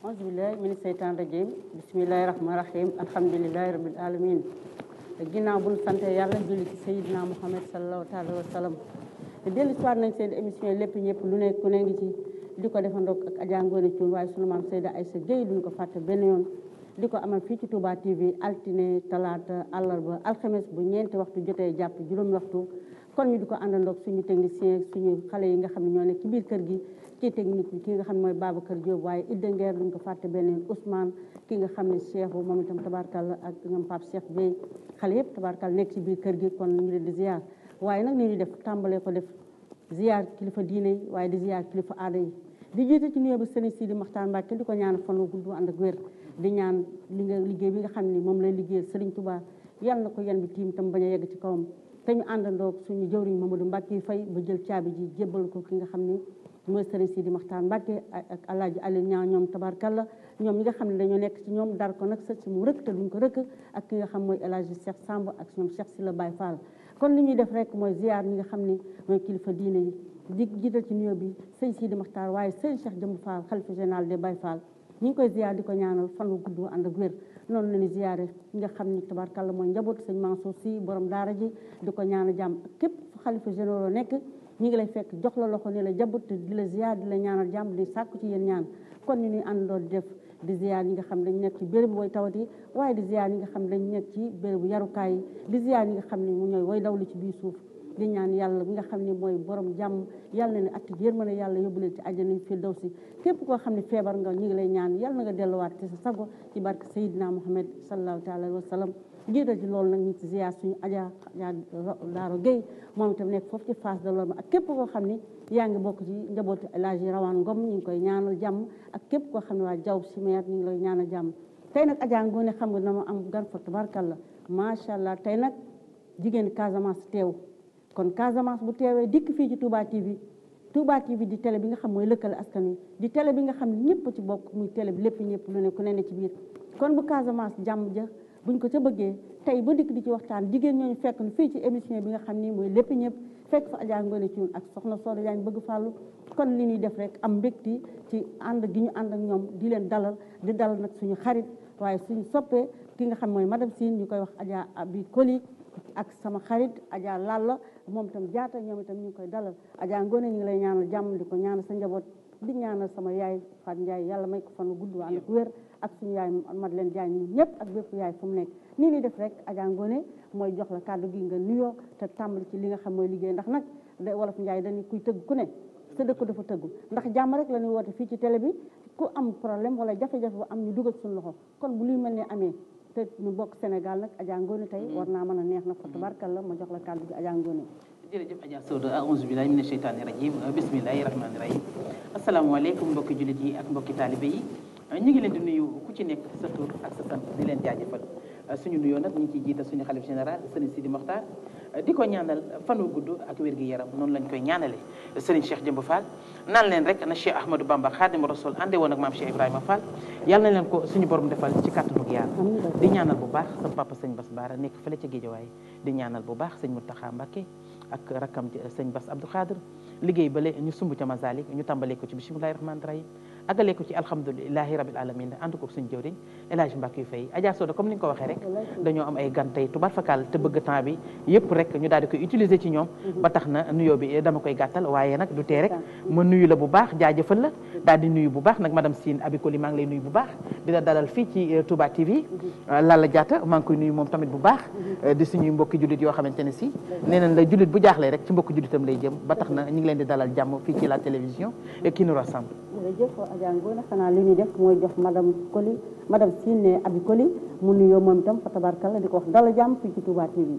auzubillahi mina seytaan rajim bismillahi rahmani rahim alhamdulilahi rabil alamin ginnaaw bu ñu sante yàlla julli ci sayidina muhammad salallahu taala wa sallam dellu soir nañ seen émission yi lépp ñëpp lu ne ku ne ngi ci di ko defandoog ak Adja Ngoné Thioune waaye sunu maam Seyda Aïssa Gueye duñ ko fàtte benn yoon di ko amal fii ci Touba TV altine talaata àllarba alxames bu ñeenti waxtu jotee jàpp juróomi waxtu kon ñu di ko àndandoog suñu technicien suñu xale yi nga xam ne ñoo nekk ci biir kër gi ci technique bi ki nga xam ne mooy Babacar Diop waaye Idda Nguer duñ ko fàtte benn yoon Ousmane ki nga xam ne Cheikh moom itam tabarkalla ak ñoom Pape Cheikh Bey xale yëpp tabarkalla nekk ci biir kër gi kon ñu leen di ziar waaye nag ni ñu def tàmbalee ko def ziar kilifa diine yi waaye di ziar kilifa aada yi di jiite ci nuyoo bi Serigne Sidi Makhtar Mbacke di ko ñaan fan wu gudd ànd ak wér di ñaan li nga liggéey bi nga xam ne moom lay liggéeyal Serigne Touba yal na ko yan bi tiim tam bañ a yegg ci kawam te ñu àndandoo suñu jëwriñ Mamadou Mbacke fay ba jël caabi ji jébbal ko ki nga xam ne mooy Serigne Sidi Makhtar Mbacke ak Alaaji Aliou ñaa ñoom tabarkalla ñoom ñi nga xam ne dañoo nekk ci ñoom dar ko nag sa si mu rëkk te duñ ko rëkk ak ki nga xam mooy El Hadji Cheikh Samb ak ñoom Cheikh Sila Baye Fall kon li ñuy def rek mooy ziar ñi nga xam ne mooy kilifa diine yi di jiital ci nuyoo bi sëñ Sidi Makhtar waaye sëñ Cheikh Jëmb Fall xalifa général des Baye Fall ñu ngi koy ziar di ko ñaanal fan wu gudd ànd ak wér noonu la ñuy ziare ñi nga xam ni tabarkalla mooy njaboot sëñ Mansour si borom daara ji di ko ñaanal jàmm képp fu xalifa généraux nekk ñi ngi lay fekk jox la loxo ni la jabut di la ziar di la ñaanal jàmm di sàkku ci yéen ñaan kon ñu ñuy àndandoo di def di ziar ñi nga xam dañ nekk ci bérébu way tawat yi waaye di ziar ñi nga xam dañ nekk ci bérébu yarukaay yi di ziar ñi nga xam ne mu ñooy way dawlu ci biir suuf di ñaan yàlla bi nga xam ne mooy borom jàmm yàlla na ne atti yërmande yàlla yóbbu leen ci àjjana fi daw si képp koo xam ne feebar nga ñu ngi lay ñaan yàlla na nga delluwaat ci sa sago ci barke Seydina Muhammad sallallahu taala wa sallam jiital ci loolu nag ñu ci ziar suñu aja aja Daaro Gueye moom itam nekk foofu ci face de l'homme ak képp koo xam ne yaa ngi bokk ci njabootu El Hadji Rawane Ngom ñu ngi koy ñaanal jàmm ak képp koo xam ne waa jaw simeer ñu ngi lay ñaanal jàmm tey nag Adja Ngoné xam nga na ma am gan fa tabarkalla macha allah tey nag jigéen Casamance teew kon Casamance bu teewee dikk fii ci Touba TV Touba TV di télé bi nga xam mooy lëkkale askan wi di télé bi nga xam ne ñëpp ci bokk muy télé bi lépp ñëpp lu ne ku ne ne ci biir kon bu Casamance jàmm ja buñ ko ca bëggee tey ba dikk di ci waxtaan jigéen ñooñu fekk nu fii ci émission bi nga xam ni mooy lépp ñëpp fekk fa Adja Ngoné Thioune ak soxna Soda Diagne bëgg fàllu kon li ñuy def rek am mbégte ci ànd gi ñu ànd ak ñoom di leen dalal di dalal nag suñu xarit waaye suñu soppee ki nga xam mooy madame Sine ñu koy wax Adja Abi Koli ak sama xarit Adja Lalla moom itam jaata ñoom itam ñu ngi koy dalal Adja Ngoné ñu ngi lay ñaanal jàmm di ko ñaanal sa njaboot di ñaanal sama yaay Fat Ndiaye yàlla may ko fan gudd ànd ak wér ak suñu yaay Madeleine Diagne ñun ñëpp ak bépp yaay fu mu nekk nii ni def rek Adja Ngoné mooy jox la kàddu gi nga nuyoo te tàmbali ci li nga xam mooy liggéey ndax nag da wolof Ndiaye dañu kuy tëgg ku ne sa dëkk dafa tëggu ndax jàmm rek la ñuy woote fii ci télé bi ku am problème wala jafe-jafe bu am ñu dugal suñu loxo kon bu luy mel ne amee te ñu bokk Sénégal nag Adja Ngoné tey war naa mën a neex na fa tabarkalla ma jox la kàddu gi Adja Ngoné jërëjëf Adja Soda aouzu billahi mina sheytaani rajim bismillahi rahmaani rahim asalaamaaleykum mbokki jullit yi ak mbokki taalibe yi ñu ngi leen di nuyu ku ci nekk sa tur ak sa sant di leen jaajëfal suñu nuyoo nag ñu ngi ciy jiital suñu xalif général Serigne Sidi Mokhtar di ko ñaanal fanu gudd ak wér gi yaram noonu lañ koy ñaanale Serigne Cheikh Jëmb Fall naan leen rek na Cheikh Ahmadou Bamba Khadim Rasoul ànde woon ak maam Cheikh Ibrahima Fall yàlla na leen ko suñu borom defal ci kàttanug yàlla di ñaanal bu baax sama papa sëñ Bass Baara nekk fële ca Géejawaay di ñaanal bu baax sëñ Mountakha Mbacké ak rakkam sëñ Bass Abdou Khadir liggéey bale ñu sumb ca Masalik ñu tàmbalee ko ci bismillahi rahmani rahim agalee ko ci alhamdulilahi rabil alamin ànd ko suñu jëwriñ El Hadji Mbacke yu fay Adja Soda comme ni nga ko waxee rek dañoo am ay gan tey tubar fakal te bëgg temps bi yëpp rek ñu daal di koy utiliser ci ñoom ba tax na nuyoo bi dama koy gàttal waaye nag du tee rek ma nuyu la bu baax jaajëfal la daal di nuyu bu baax nag madame Sine Abikoli maa ngi lay nuyu bu baax di la dalal fii ci Touba TV Lalla Diatta maa ngi koy nuyu moom tamit bu baax di suñuy mbokki jullit yoo xamante ne si nee nañ la jullit bu jaaxlee rek ci mbokki jullitam lay jëm ba tax na ñu ngi leen di dalal jàmm fii ci la télévision qui nous rassemble jërëjëf Adja Ngoné xanaa li ñuy def mooy jox madame Koli madame Sine Abi Koli mu nuyoo moom itam fa tabarkalla di ko wax dala jàmm fii ci Touba TV.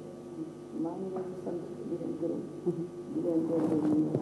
maa ngi leen di sant di leen gërëm di leen delloo nuyu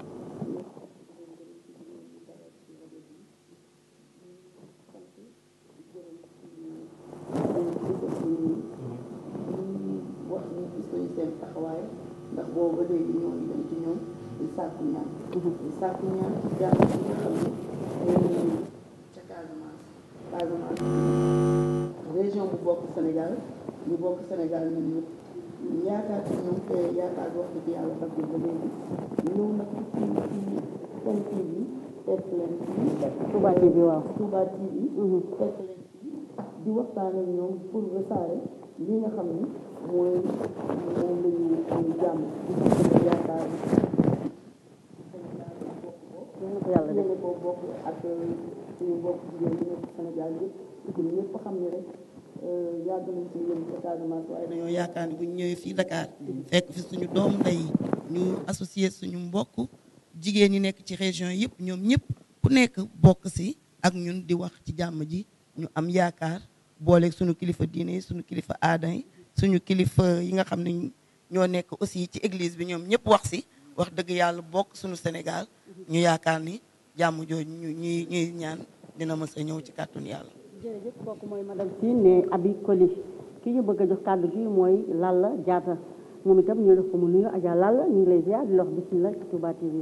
wax ni gis nañu seen taxawaay ndax boobu ba léegi ñoo ngi dem ci ñoom di sàkku ñaan di sàkku ñaan ci jàmm bi nga xam ne ñoo ca Casamance Casamance région bu bokk Sénégal ñu bokk Sénégal ñun ñëpp ñu yaakaar ci ñoom te yaakaar bi wax dëgg yàlla fag ba léegi ñëw nag ci ci Sen TV fekk leen fii Touba TV waaw. Touba TV fekk leen fii di waxtaan ak ñoom pour wasaare li nga xam ni mooy moom la ñu am jàmm di ci yaakaar Sénégal bokk ko yal na ko yàlla def. yéene ko bokk ak suñu mbokk jigéen ñi nekk Sénégal yëpp ñun ñëpp xam ne rek yàgg nañ ci yéen ca Casamance waaye dañoo yaakaar ni bu ñu ñëwee fii Dakar fekk fi suñu doomu ndey ñu associé suñu mbokk jigéen ñi nekk ci région yëpp ñoom ñëpp ku nekk bokk si ak ñun di wax ci jàmm ji ñu am yaakaar booleeg suñu kilifa diine yi suñu kilifa aada yi suñu kilifa yi nga xam ne ñoo nekk aussi ci église bi ñoom ñëpp wax si wax dëgg yàlla bokk suñu Sénégal ñu yaakaar ni jàmm jooju ñu ñuy ñuy ñaan dina mës a ñëw ci kàttun yàlla jërëjëf kooku mooy madame Sine ne Abi Koli ki ñu bëgg a jox kàddu gi mooy Lalla Diatta moom itam ñu def ko mu nuyu Adja Lalla ñu ngi lay ziar di la wax bismillah ci Touba TV.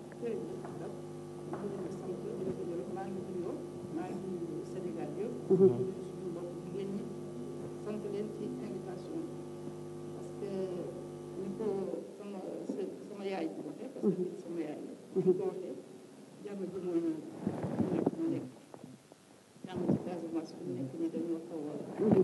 maa ngi nuyoo maa ngi nuyu Sénégal yëpp. suñu mbokk jigéen ñi sant leen ci invitation bi parce que ni ko sama sama yaay bi waxee. parce que sama yaay la. ni ko waxee jàmm ji mooy ñëw nekk ñu nekk jàmm ci Casamance fi mu nekk nii dañoo xaw a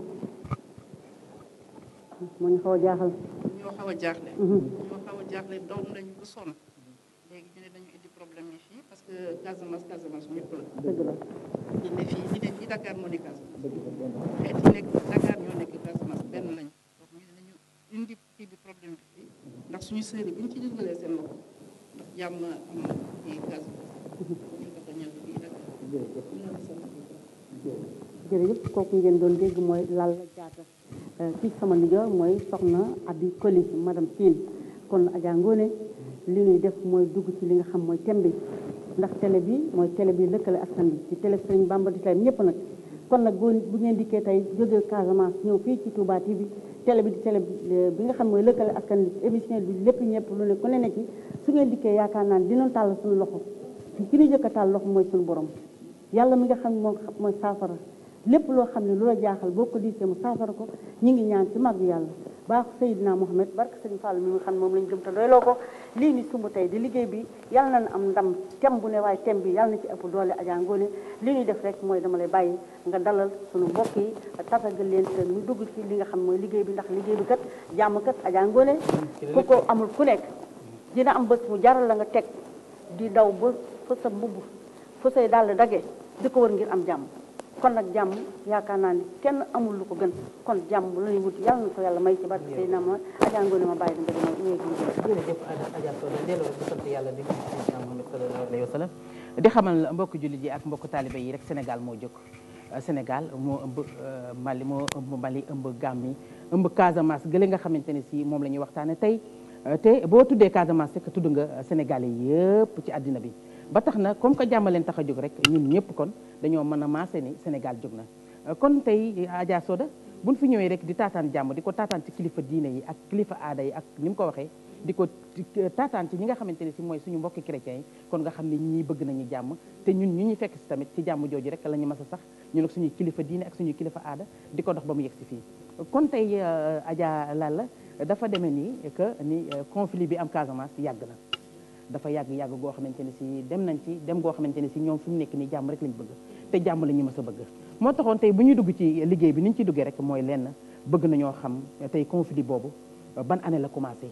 moo ñu xaw a jaaxal. ñoo xaw a jaaxle. ñoo xaw a jaaxle daw nañu ba sonn léegi ñu ne dañu indi problème yi fii parce que Casamance Casamance ñëpp la. dëgg la ñi ne fii ñi ne fii Dakar moo nekk Casamance xeet yi nekk Dakar ñoo nekk Casamance benn lañu donc ñu ne nañu indi kii bi problème bi fii ndax suñu sœur yi bu ñu ci dugalee seen loxo ndax jàmm am na fii Casamance ñu ko fa ñëw fii Dakar ñu leen di sant bu baax. jërëjëf kooku ngeen doon dégg mooy Lalla Diatta kii sama nijaay mooy soxna Abi Koli madame Sine kon Adja Ngone li ñuy def mooy dugg ci li nga xam mooy thème bi ndax télé bi mooy télé bi lëkkale askan bi ci télé Serigne Bamba di télé ñëpp nag kon nag boo bu ngeen dikkee tey jógee Casamance ñëw fii ci Touba TV télé bi di télé bi nga xam mooy lëkkale askan bi émission bi lépp ñëpp lu ne ku ne ne ci su ngeen dikkee yaakaar naa ne dinañ tàll suñu loxo ki ñu jëkk a tàll loxo mooy suñu borom yàlla mi nga xam ne moo mooy saafara lépp loo xam ne lu la jaaxal boo ko diisee mu saafara ko ñu ngi ñaan ci mag yàlla baaxu Seydina Mohamed barke Sëriñ Fall mi nga xam ne moom lañ gëm te doyloo ko lii ni sumb tey di liggéey bi yàlla na am ndam tem bu ne waaye tem bi yàlla na ci ëpp doole Adja Ngone li ñuy def rek mooy dama lay bàyyi nga dalal suñu mbokk yi tatagal leen te ñu dugg ci li nga xam mooy liggéey bi ndax liggéey bi kat jàmm kat Adja Ngone ku ko amul ku nekk dina am bés mu jaral la nga teg di daw ba fa sa mbubb fa say dàll dagee di ko wër ngir am jàmm kon nag jàmm yaakaar naa ni kenn amul lu ko gën kon jàmm la ñuy wut yàlla na ko yàlla may ci barke Seydina ma Adja Ngone ma bàyyi da nga dama ñëwee jërëjëf Adja Sow delloo di sant yàlla di Seydina Muhammad sallallahu alayhi wa sallam di xamal mbokk jullit yi ak mbokk taalibe yi rek Sénégal moo jóg Sénégal moo ëmb Mali moo ëmb Mali ëmb Gambie ëmb Casamance gële nga xamante ne si moom la ñuy waxtaane tey te boo tuddee Casamance rek tudd nga Sénégalais yëpp ci àddina bi ba tax na comme que jàmm leen tax a jóg rek ñun ñëpp kon dañoo mën a maase ni Sénégal jóg na kon tey Adja Soda buñ fi ñëwee rek di taataan jàmm di ko taataan ci kilifa diine yi ak kilifa aada yi ak ni mu ko waxee di ko taataan ci ñi nga xamante ne si mooy suñu mbokki chrétiens yi kon nga xam ne ñii bëgg nañu jàmm te ñun ñu ñuy fekk si tamit ci jàmm jooju rek la ñu mas a sax ñun ak suñuy kilifa diine ak suñuy kilifa aada di ko dox ba mu yegg si fii kon tey Adja Lalla dafa demee nii que ni conflit bi am Casamance yàgg na dafa yàgg-yàgg goo xamante ne si dem nañ ci dem goo xamante ne si ñoom fi mu nekk nii jàmm rek lañ bëgg te jàmm la ñu mës a bëgg moo taxoon tey bu ñuy dugg ci liggéey bi ni ñu ciy duggee rek mooy lenn bëgg nañoo xam tey conflit boobu ban année la commencé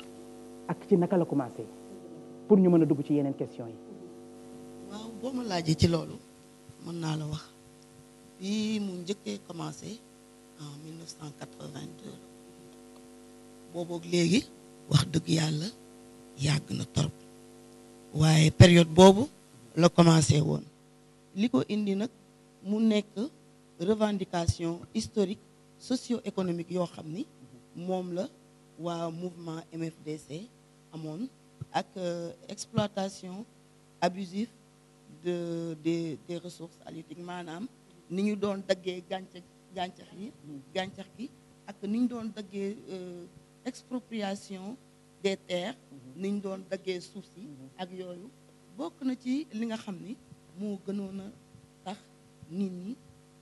ak ci naka la commencé pour ñu mën a dugg ci yeneen question yi waaw boo ma laajee ci loolu mën naa la wax bi mu njëkkee commencé en 1982 booboog léegi wax dëgg yàlla yàgg na torop waaye période boobu la commencé woon li ko indi nag mu nekk revendication historique socio-économique yoo xam ni moom la waa mouvement MFDC amoon ak exploitation abusive de des des ressources halieutiques maanaam ni ñu doon daggee gàncax gàncax yi gàncax gi ak ni ñu doon daggee expropriation des terres ni ñu doon daggee suuf si ak yooyu bokk na ci li nga xam ni moo gënoon a tax nit ñi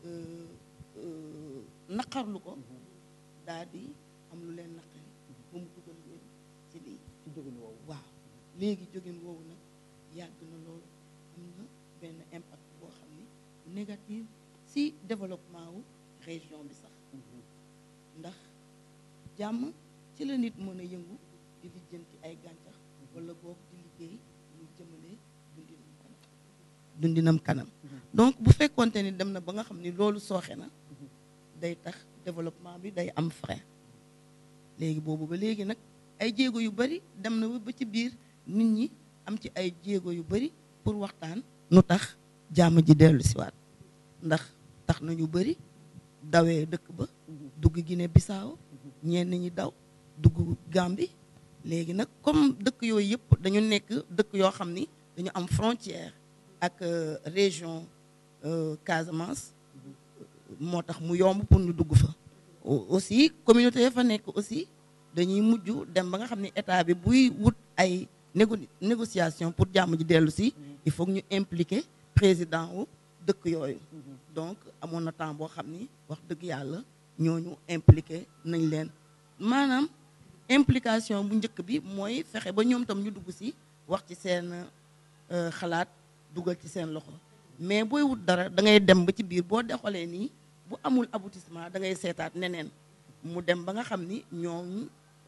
naqarlu ko daal di am lu leen naqari ba mu dugal leen ci lii ci jógin woowu waaw léegi jógin woowu nag yàgg na loolu am na benn impact boo xam ni négatif si développement wu région bi sax ndax jàmm ci la nit mën a yëngu di lijjanti ay gàncax wala boog di liggéey lu jëmale dundinam kanam dundinam kanam donc bu fekkonte ni dem na ba nga xam ni loolu sooxe na day tax développement bi day am frein léegi boobu ba léegi nag ay jéego yu bari dem na ba ci biir nit ñi am ci ay jéego yu bari pour waxtaan nu tax jàmm ji dellu siwaat ndax tax na ñu bari dawee dëkk ba dugg Guinée Bissau ñenn ñi daw dugg Gambie léegi nag comme dëkk yooyu yëpp dañu nekk dëkk yoo xam ni dañu am frontière ak région Casamance moo tax mu yomb pour ñu dugg fa aussi communauté ya fa nekk aussi dañuy mujj dem ba nga xam ne état bi buy wut ay négo négociation pour jàmm ji dellu si il faut ñu impliquer président wu dëkk yooyu donc amoon na temps boo xam ni wax dëgg yàlla ñooñu impliqué nañ leen maanaam implication bu njëkk bi mooy fexe ba ñoom tam ñu dugg si wax ci seen xalaat dugal ci seen loxo mais booy wut dara da ngay dem ba ci biir boo dexalee nii bu amul aboutissement da ngay seetaat neneen mu dem ba nga xam ni ñoom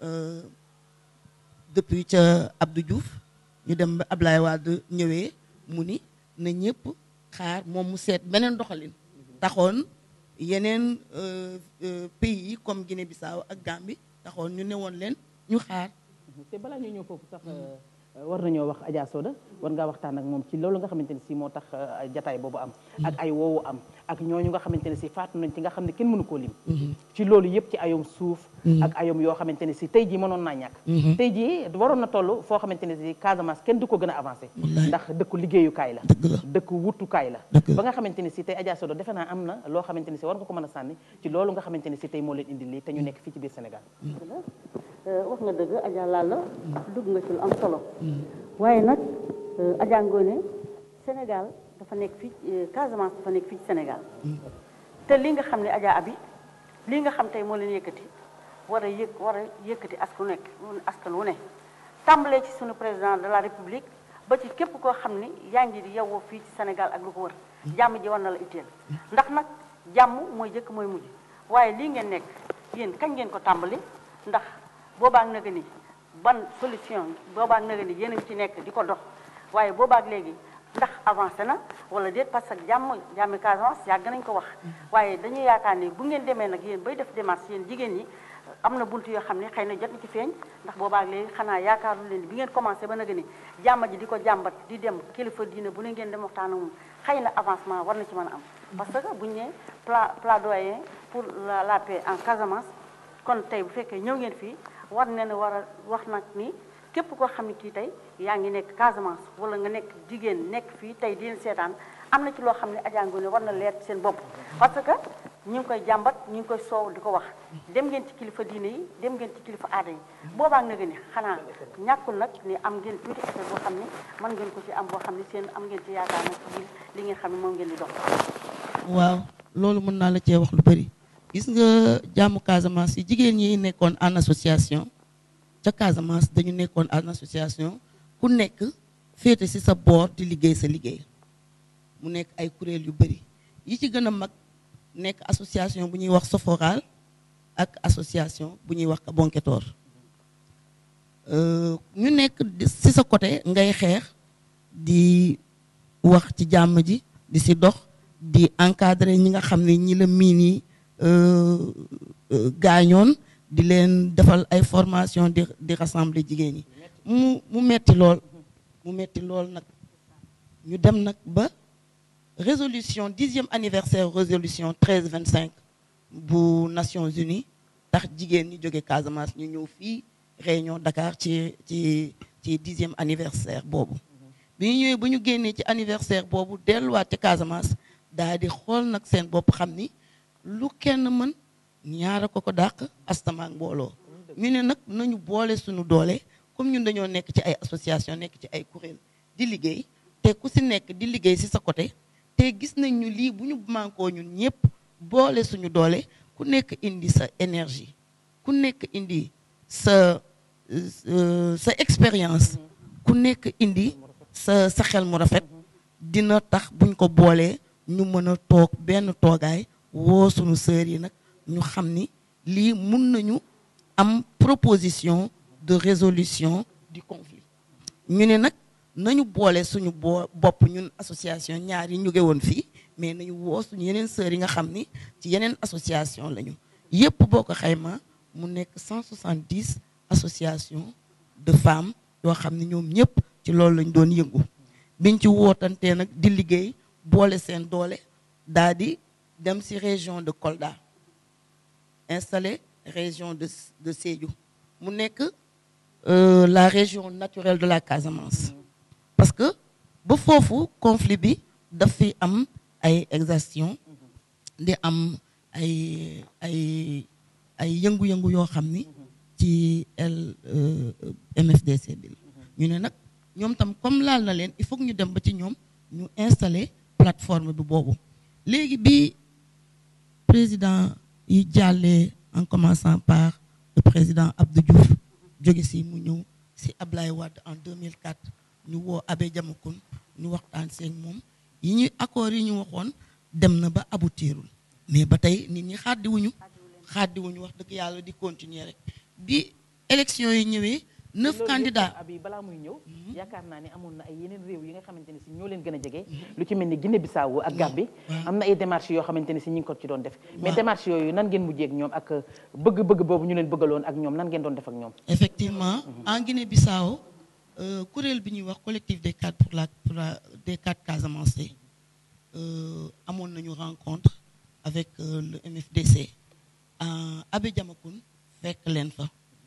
depuis ca Abdou Diouf ñu dem ba Ablaye Wade ñëwee mu ni na ñëpp xaar moom mu seet beneen doxalin taxoon yeneen pays yi comme Guinée Bissau ak Gambie taxoon ñu newoon leen ñu xaar te balaa ñu ñëw foofu sax war nañoo wax Adja Soda war ngaa waxtaan ak moom ci loolu nga xamante ne si moo tax jataay boobu am ak ay woowu am ak ñooñu nga xamante ne si faatu nañ ci nga xam ne kenn mënu koo lim ci loolu yëpp ci ayom suuf ak ayom yoo xamante ne si tey jii mënoon naa ñàkk tey jii waroon na toll foo xamante ne si Casamance kenn du ko gën a avancé ndax dëkku liggéeyukaay la dëkku wutukaay la ba nga xamante ne si tey Adja Soda defe naa am na loo xamante ne si war nga ko mën a sànni ci loolu nga xamante ne si tey moo leen indi lii te ñu nekk fii ci biir Sénégal wax nga dëgg Adja Lalla dugg nga ci lu am solo waaye nag Adja Ngoné Sénégal dafa nekk fii Casamance dafa nekk fii ci Sénégal te li nga xam ne Adja Abi lii nga xam tey moo leen yëkkati war a yëg war a yëkkati askan wu nekk askan wu ne tàmbalee ci sunu président de la république ba ci képp koo xam ni yaa ngi di yewwoo fii ci Sénégal ak lu ko wër jàmm ji war na la itteel ndax nag jàmm mooy jëkk mooy mujj waaye lii ngeen nekk yéen kañ ngeen ko tàmbali ndax boobaak naga ni ban solution boobaak naga ni yéen a ngi ci nekk di ko dox waaye boobaak léegi ndax avancé na wala déet parce que jàmm jàmmi Casamance yàgg nañ ko wax waaye dañuy yaakaar ni bu ngeen demee nag yéen bay def démarche yéen jigéen ñi am na bunt yoo xam ne xëy na jot na ci feeñ ndax boobaak léegi xanaa yaakaaru leen bi ngeen commencé ba naga ni jàmm ji di ko jàmbat di dem kilifa diine bu ne ngeen dem waxtaan ak moom xëy na avancement war na ci mën a am parce que buñu ne pla plaidoyer pour la la paix en Casamance kon tey bu fekkee ñëw ngeen fii war ne ne war a wax nag ni képp koo xam ne kii tey yaa ngi nekk Casamance wala nga nekk jigéen nekk fii tey di leen seetaan am na ci loo xam ne Adja Ngoné war na leer ci seen bopp parce que ñu ngi koy jàmbat ñu ngi koy soow di ko wax dem ngeen ci kilifa diine yi dem ngeen ci kilifa aada yi boobaak na ni xanaa ñàkkul nag ni am ngeen tuuti effet boo xam ne mën ngeen ko ci am boo xam ne seen am ngeen ci yaakaar nag ci biir li ngeen xam ne moom ngeen di dox waaw loolu mën naa la cee wax lu bëri gis nga jàmmu Casamance yi jigéen ñi nekkoon en association ca Casamance dañu nekkoon en association ku nekk féete ci sa boor di liggéey sa liggéey mu nekk ay kuréel yu bëri yi ci gën a mag nekk association bu ñuy wax Soforal ak association bu ñuy wax Bonketor ñu nekk ci sa côté ngay xeex di wax ci jàmm ji di ci dox di encadrer ñi nga xam ne ñi la miin yi gaañoon di leen defal ay formation di di rassembler jigéen ñi mu mu metti lool mu metti lool nag ñu dem nag ba résolution dixième anniversaire résolution treize vingt cinq bu Nations Unies tax jigéen ñi jóge Casamance ñu ñëw fii réunion Dakar ci ci ci dixième anniversaire boobu bi ñu ñëwee ba ñu génnee ci anniversaire boobu delluwaat ci Casamance daal di xool nag seen bopp xam ni lu kenn mën ñaara ko ko dàq astamaak mbooloo ñu ne nag nañu boole suñu doole comme ñun dañoo nekk ci ay association nekk ci ay kuréel di liggéey te ku si nekk di liggéey si sa côté te gis nañ ñu lii bu ñu mànkoo ñun ñëpp boole suñu doole ku nekk indi sa énergie ku nekk indi sa sa expérience ku nekk indi sa sa xel mu rafet dina tax buñ ko boolee ñu mën a toog benn toogaay woo sunu sœurs yi nag ñu xam ni lii mun nañu am proposition de résolution du conflit ñu ne nag nañu boole suñu boo bopp ñun association ñaar yi ñu ngi woon fii mais nañu woo suñu yeneen sœurs yi nga xam ni ci yeneen association lañu yépp boo ko xayma mu nekk 170 association de femmes yoo xam ne ñoom ñëpp ci loolu lañ doon yëngu biñ ci wootantee nag di liggéey boole seen doole daa di dem ci région de Kolda installé région de de Sédhiou mu nekk euh, la région naturelle de la Casamance parce que ba foofu conflit bi daf fi am ay exactions di am ay ay ay yëngu-yëngu yoo xam ni ci L MFDC bi la ñu ne nag ñoom tam comme laal na leen il faut que ñu dem ba ci ñoom ñu installer plateforme bi boobu léegi bi président yi jàllee en commençant par le président Abdou Diouf jóge si mu ñëw si Ablaye Wade en 2004 ñu woo Abbé Diamacoune ñu waxtaan seeg moom yi ñuy accords yi ñu waxoon dem na ba aboutirul mais ba tey nit ñi xàddiwuñu xàddiwuñu wax dëgg yàlla di continuer rek bi élection yi ñëwee neuf candidats abi balaa muy ñëw yaakaar naa ne amoon na ay yeneen réew yi nga xamante ne si ñoo leen gën a jege lu ci mel ni Guinée Bissau ak Gambie am na ay démarches yoo xamante ne si ñi ngi ko ci doon def mais démarches yooyu nan ngeen mujjee ak ñoom ak bëgg-bëgg boobu ñu leen bëggaloon ak ñoom nan ngeen doon def ak ñoom effectivement en Guinée Bissau kuréel bi ñuy wax collectif des cadres pour la pour la des cadres Casamance amoon nañu rencontre avec le MFDC Abbé Diamacoune fekk leen fa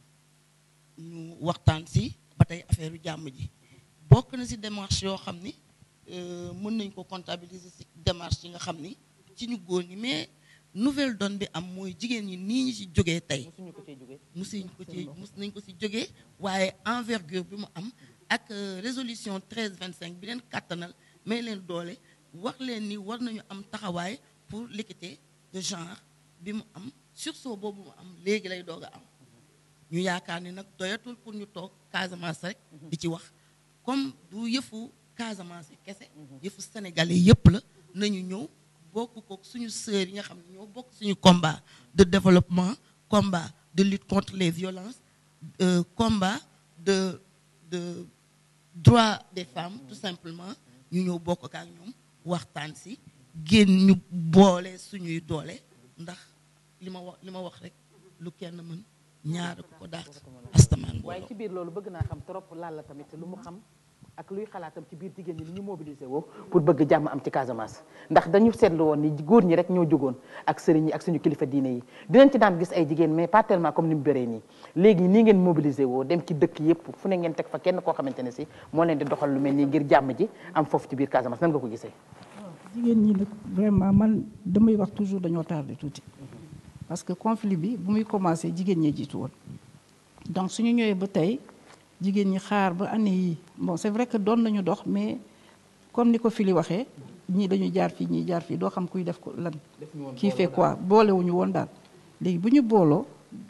ñu waxtaan si ba tey affaire jàmm ji bokk na si démarche yoo xam ni mën nañ ko comptabiliser si démarche yi nga xam ni ci ñu góor ñi mais nouvelle donne bi am mooy jigéen ñi nii ñu ci jógee tey musuñu ko cee jógee musuñ ko ci mus nañ ko si jógee waaye envergure bi mu am ak résolution 13 25 bi leen kàttanal may leen doole wax leen ni war nañu am taxawaay pour l'équité de genre bi mu am sursaut boobu mu am léegi lay doog a am ñu yaakaar ni nag doyatul pour ñu toog Casamance rek di ci wax comme du yëfu Casamance kese yëfu sénégalais yëpp la nañu ñëw bokk ko suñu sœurs yi nga xam ne ñoo bokk suñu combat de développement combat de lutte contre les violences euh, combat de de droit des femmes tout simplement ñu ñëw bokk ak ñoom waxtaan si génn ñu boole suñuy doole ndax li ma wax li ma wax rek lu kenn mën ñaar ko ko dàq astamaan waaye ci biir loolu bëgg naa xam trop laal la tamit lu mu xam ak luy xalaatam ci biir jigéen ñi ni ñu mobilisé woo pour bëgg jàmm am ci Casamance ndax dañu seetlu woon ni góor ñi rek ñoo jógoon ak sëriñ yi ak suñu kilifa diine yi dinañ ci daan gis ay jigéen mais pas tellement comme ni mu bëree nii léegi nii ngeen mobilisé woo dem ci dëkk yëpp fu ne ngeen teg fa kenn koo xamante ne si moo leen di doxal lu mel nii ngir jàmm ji am foofu ci biir Casamance nan nga ko gisee jigéen ñi nag vraiment man damay wax toujours dañoo tardé tuuti parce que conflit bi bu muy commencé jigéen ñee jiitu woon donc suñu ñëwee ba tey jigéen ñi xaar ba année yi bon c'est vrai que doon nañu dox mais comme ni ko fili waxee ñii dañuy jaar fii ñii jaar fii doo xam kuy def ko lan kii fait quoi boolewuñu woon daal léegi bu ñu booloo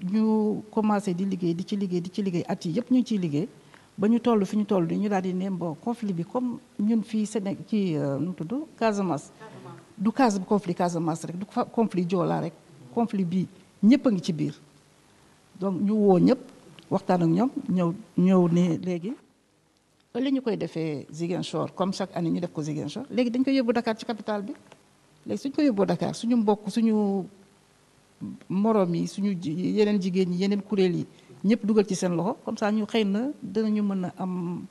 ñu commencé di liggéey di ci liggéey di ci liggéey at yi yëpp ñu ngi ciy liggéey ba ñu toll fi ñu toll di ñu daal di ne bon conflit bi comme ñun fii Sénégal ci nu mu tudd Casamance du cas conflit Casamance rek du conflit Joola rek conflit bi ñëpp a ngi ci biir donc ñu woo ñëpp waxtaan ak ñoom ñëw ñëw ne léegi li ñu koy defee Ziguinchor comme chaque année ñu def ko Ziguinchor léegi dañ koy yóbbu Dakar ci capitale bi léegi suñ ko yóbboo Dakar suñu mbokk suñu morom yi suñu yeneen jigéen ñi yeneen kuréel yi ñëpp dugal ci seen loxo comme ça ñu xëy na dinañu mën a am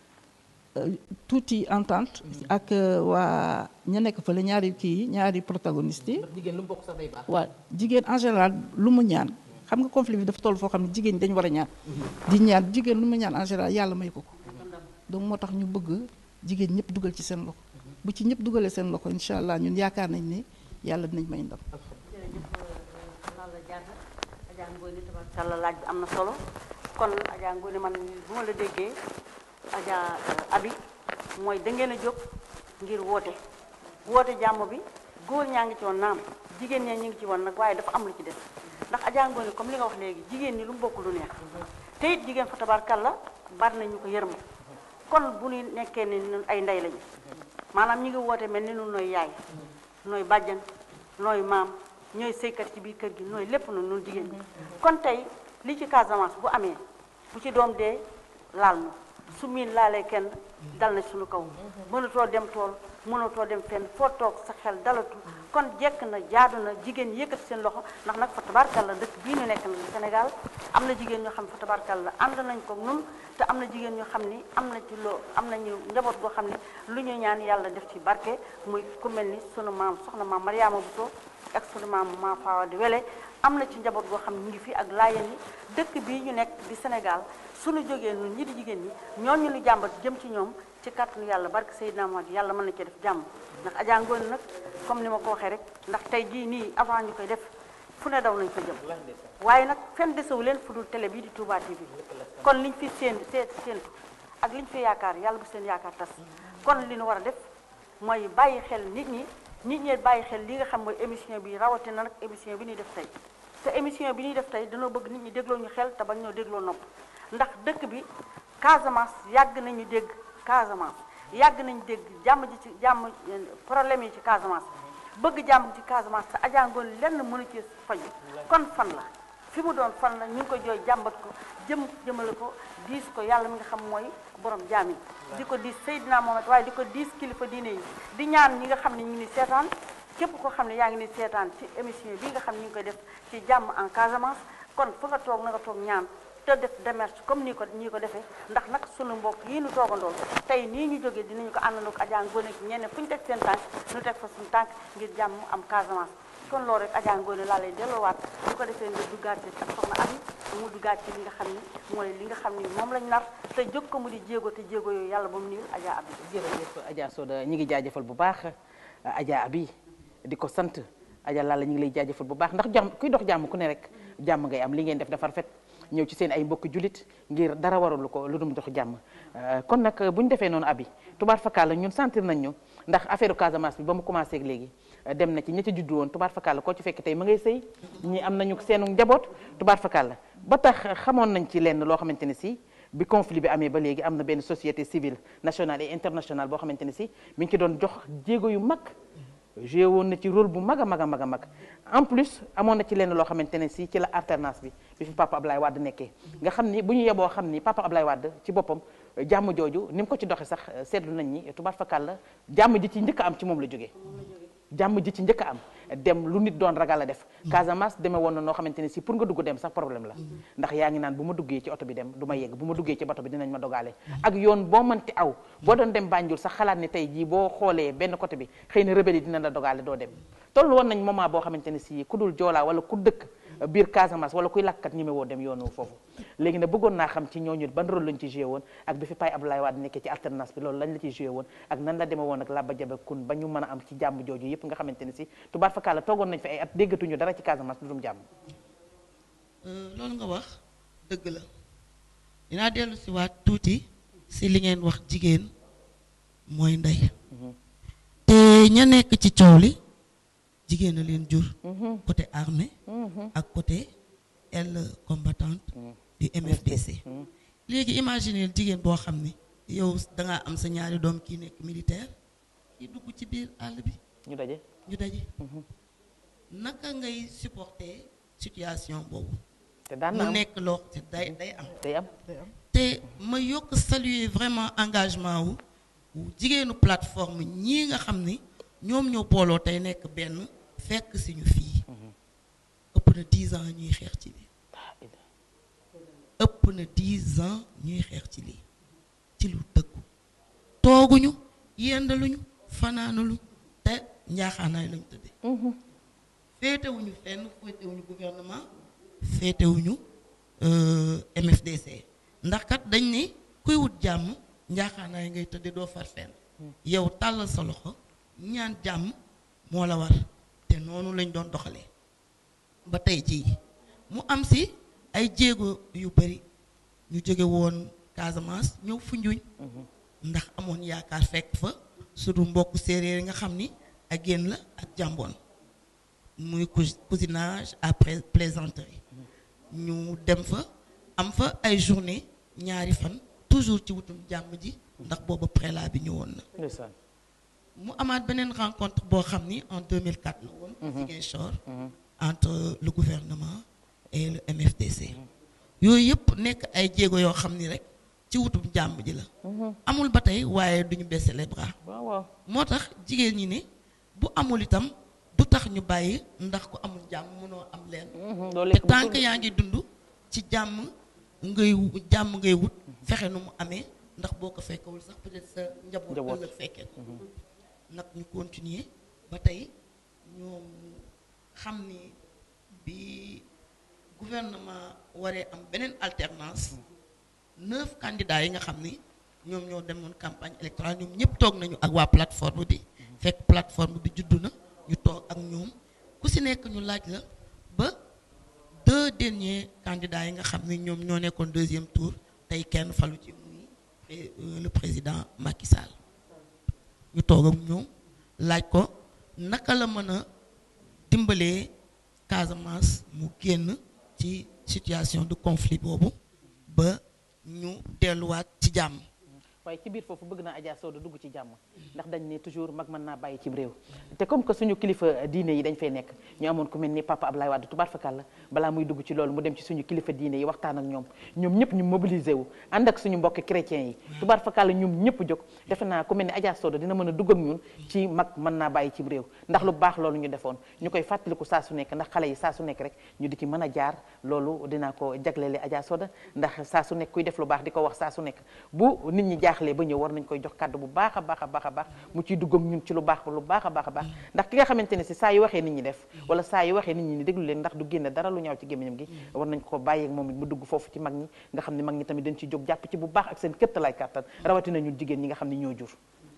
tuuti entente ak waa ña nekk fële ñaari kii yi ñaari protagonistes yi. jigéen lu mu bokk sax day baax. waaw jigéen en général lu mu ñaan xam nga conflit bi dafa toll foo xam ne jigéen ñi dañu war a ñaan. di ñaan jigéen lu mu ñaan en général yàlla may ko ko. donc moo tax ñu bëgg jigéen ñëpp dugal ci seen loxo bu ci ñëpp dugalee seen loxo incha allah ñun yaakaar nañ ne yàlla dinañ may ndam. Adja Ngoné tabarkalla laaj bi am na solo kon Adja Ngoné man bu ma la déggee Adja Abi mooy da ngeen a jóg ngir woote woote jàmm bi góor ñaa ngi ci woon naam jigéen ñaa ñu ngi ci woon nag waaye dafa am lu ci des ndax Adja Ngoné comme li nga wax léegi jigéen ñi lu mu bokk lu neex te it jigéen fa tabarkalla bari na ñu ko yërëm kon bu ñu nekkee ne ñun ay ndey lañu maanaam ñi ngi woote mel ni nun nooy yaay nooy bàjjan nooy maam ñooy sëykat ci biir kër gi nooy lépp na nun jigéen ñi kon tey li ci Casamance bu amee bu ci doom dee laal nu su miin laalee kenn dal na suñu kaw mënatoo dem tool mënatoo dem fenn foo toog sa xel dalatu kon jekk na jaadu na jigéen ñi yëkkati seen loxo ndax nag fa tabarkalla dëkk bii ñu nekk na Sénégal am na jigéen ñoo xam ne fa tabarkalla ànd nañ ko nun te am na jigéen ñoo xam ni am na ci loo am nañu njaboot goo xam ne lu ñu ñaan yàlla def ci barke muy ku mel ni sunu maam soxna maam Mariama Bousso ak sunu maam maam Fawa di Wele am na ci njaboot goo xam ne ñu ngi fi ak laayeen yi dëkk bii ñu nekk di Sénégal suñu jógee ñun ñi di jigéen ñi ñooñu lu jàmbat jëm ci ñoom ci kàttanu yàlla barke Seydina Muhammad yàlla mën na ci def jàmm ndax Adja Ngoone nag comme ni ma ko waxee rek ndax tey jii nii avant ñu koy def fu ne daw nañ fa jëm waaye nag fenn desewu leen fu dul télé bii di Touba TV kon liñ fi séen see séentu ak liñ fi yaakaar yàlla bu seen yaakaar tas kon li ñu war a def mooy bàyyi xel nit ñi nit ñi bàyyi xel li nga xam mooy émission bi rawatina nag émission bi ñuy def tey te émission bi ñuy def tey dañoo bëgg nit ñi dégloo ñu xel te bañ ñoo dégloo nopp ndax dëkk bi Casamance yàgg nañu dégg Casamance yàgg nañu dégg jàmm ji ci jàmm problème yi ci Casamance bëgg jàmm ci Casamance te Adja Ngoone lenn mënu ci faju kon fan la fi mu doon fan la ñu ngi ko jooy jàmbat ko jëm jëmale ko diis ko yàlla mi nga xam mooy borom jaam yi di ko diis Seydina Mohamed waaye di ko diis kilifa diine yi di ñaan ñi nga xam ne ñu ngi ni seetaan képp koo xam ne yaa ngi ni seetaan ci émission bi nga xam ne ñu ngi koy def ci jàmm en Casamance kon fa nga toog na nga toog ñaan te def démarche comme nii ko nii ko defee ndax nag sunu mbokk yii nu toogandool tey nii ñu jógee dinañu ko àndandoo ak Adja Ngoone ak ñeneen fu ñu teg seen tànk ñu teg fa suñu tànk ngir jàmm am Casamance kon loolu rek Adja Ngoone laa lay delloowaat bu ko defee nga duggaat ci ak soxna Abi mu duggaat ci li nga xam ni mooy li nga xam ni moom lañ nar te jóg ko mu di jéego te jéego yooyu yàlla ba mu niil Adja Abi jërëjëf Adja Soda ñi ngi jaajëfal bu baax Adja Abi di ko sant Adja Lalla ñu ngi lay jaajëfal bu baax ndax jàmm kuy dox jàmm ku ne rek jàmm ngay am li ngeen def dafa rafet ñëw ci seen ay mbokki julit ngir dara waralu ko lu dum dox jàmm kon nag bu ñu defee noonu abi tubaar fakkaal la ñun sentir nañ ñu ndax affaire Casamance bi ba mu commencé ak léegi dem na ci ña ca juddu woon tubaar fakkaal la koo ci fekk tey ma ngay sëy ñi am nañu seenu njaboot tubaar fakkaal la ba tax xamoon nañ ci lenn loo xamante ne si bi conflit bi amee ba léegi am na benn société civile nationale et internationale boo xamante ne si mi ngi ci doon jox jéego yu mag joué woon na ci rôle bu mag a mag a mag a mag en plus amoon na ci lenn loo xamante ne si ci la alternance bi bi fi papa Ablaye Wade nekkee nga xam ni bu ñu yeboo xam ni papa Ablaye Wade ci boppam jàmm jooju ni mu ko ci doxee sax seetlu nañ ni tubaar fakal la jàmm ji ci njëkk a am ci moom la jógee jàmm ji ci njëkk a am dem lu nit doon ragal a def Casamance demee woon na noo xamante ne si pour nga dugg dem sax problème la ndax yaa ngi naan bu ma duggee ci oto bi dem du ma yegg bu ma duggee ci bato bi dinañ ma dogaale ak yoon boo mënti aw boo doon dem Banjul sax xalaat ni tey jii boo xoolee benn côté bi xëy na rebelle yi dina la dogaale doo dem toll woon nañ moment boo xamante ne si ku dul joolaa wala ku dëkk biir Casamance wala kuy lakkat ñi woo dem yoonu foofu léegi nag bëggoon naa xam ci ñooñu ban rôle lañ ci joué woon ak bi fi Paye Abdoulaye Wade nekkee ci alternance bi loolu lañ la ci joué woon ak nan la demee woon ak Laba Jabe Kun ba ñu mën a am ci jàmm jooju yëpp nga xamante ne si tubaar fakkaala toogoon nañ fi ay at déggatuñu dara ci Casamance lu dum jàmm loolu nga wax dëgg la dinaa dellu si waat tuuti si li ngeen wax jigéen mooy ndey te ña nekk ci coow li jigéen a leen jur côté armée ak côté aile combattante du MFDC léegi imaginer jigéen boo xam ne yow dangaa am sa ñaari doom kii nekk militaire kii dugg ci biir àll bi ñu daje ñu daje naka ngay supporter situation boobu te daan mu na am nekk loo te day day am day am te ma yokk saluer vraiment engagement wu wu jigéenu plateforme ñii nga xam ni ñoom ñoo booloo tey nekk benn fekk si ñu fii ëpp na dix ans ñuy xeex ci lii ëpp na dix ans ñuy xeex ci lii ci lu dëggu tooguñu yendaluñu fanaanaluñu te njaaxaanaay lañu tëddee féetewuñu fenn féetewuñu gouvernement féetewuñu euh, MFDC ndax kat dañ ni kuy wut jàmm njaaxaanaay ngay tëddee doo far fenn yow tàllal sa loxo ñaan jàmm moo la war te noonu lañ doon doxalee ba tey jii mu am si ay jéego yu bari ñu jóge woon Casamance ñëw Foundiougne ndax amoon yaakaar fekk fa suñu mbokk séeréer yi nga xam ni ak génn la ak jàmboon muy cous- cousinage après plaisanterie ñu dem fa am fa ay journée ñaari fan toujours ci wutum jàmm ji ndax booba prélat bi ñëwoon na ndeysaan mu amaat beneen rencontre boo xam ni en 2004 la woon. Ziguinchor. entre le gouvernement et le MFDC. yooyu yëpp nekk ay jéego yoo xam ni rek ci wutum jàmm ji la. amul ba tey waaye duñu baisser les bras. waaw waaw moo tax jigéen ñi ni bu amul itam du tax ñu bàyyi ndax ku amul jàmm mënoo am leen. loolu te lekk tant que yaa ngi dund ci jàmm ngay wu- jàmm ngay wut fexe nu mu amee ndax boo ko fekkewul sax peut-être sa njaboot Njaboot. ëllëg fekkee ko nag ñu continuer ba tey ñoom xam ni bi gouvernement waree am beneen alternance neuf candidats yi nga xam ni ñoom ñoo demoon campagne électorale ñoom ñëpp toog nañu ak waa plateforme bi fekk plateforme bi juddu na ñu toog ak ñoom ku si nekk ñu laaj la ba deux derniers candidats yi nga xam ni ñoom ñoo nekkoon deuxième tour tey kenn falu ci muy euh, le président Macky Sall ñu toog ak ñoom laaj ko naka la mën a dimbalee Casamance mu génn ci situation de conflit boobu ba ñu delluwaat ci jàmm. waaye ci biir foofu bëgg naa Adja Soda dugg ci jàmm ndax dañ ne toujours mag mën naa bàyyi ci réew te comme que suñu kilifa diine yi dañ fay nekk ñu amoon ku mel ni papa Ablaye Wade tubaar fakal la balaa muy dugg ci loolu mu dem ci suñu kilifa diine yi waxtaan ak ñoom ñoom ñëpp ñu mobilisé wu ànd ak suñu mbokk chrétiens yi tubaar fakal la ñoom ñëpp jóg defe naa ku mel ni Adja Soda dina mën a dugg ak ñun ci mag mën naa bàyyi ci réew ndax lu baax loolu ñu defoon ñu koy fàttaliku saa su nekk ndax xale yi saa su nekk rek ñu di ci mën a jaar loolu dinaa ko jagleele Adja Soda ndax saa su nekk kuy def lu baax di ko wax saa su nekk bu nit ñi jaaxlee ba ñëw war nañ koy jox kàddu bu baax a baax a baax a baax mu ciy dugg ak ñun ci lu baax lu baax a baax a baax ndax ki nga xamante ne si saa yu waxee nit ñi def wala saa yu waxee nit ñi ni déglu leen ndax du génne dara lu ñaaw ci gémmiñam gi war nañ ko bàyyi ak moom it mu dugg foofu ci mag ñi nga xam ne mag ñi tamit dañ ci jóg jàpp ci bu baax ak seen këttalaay kàttan rawatina ñun jigéen ñi nga xam ne ñoo jur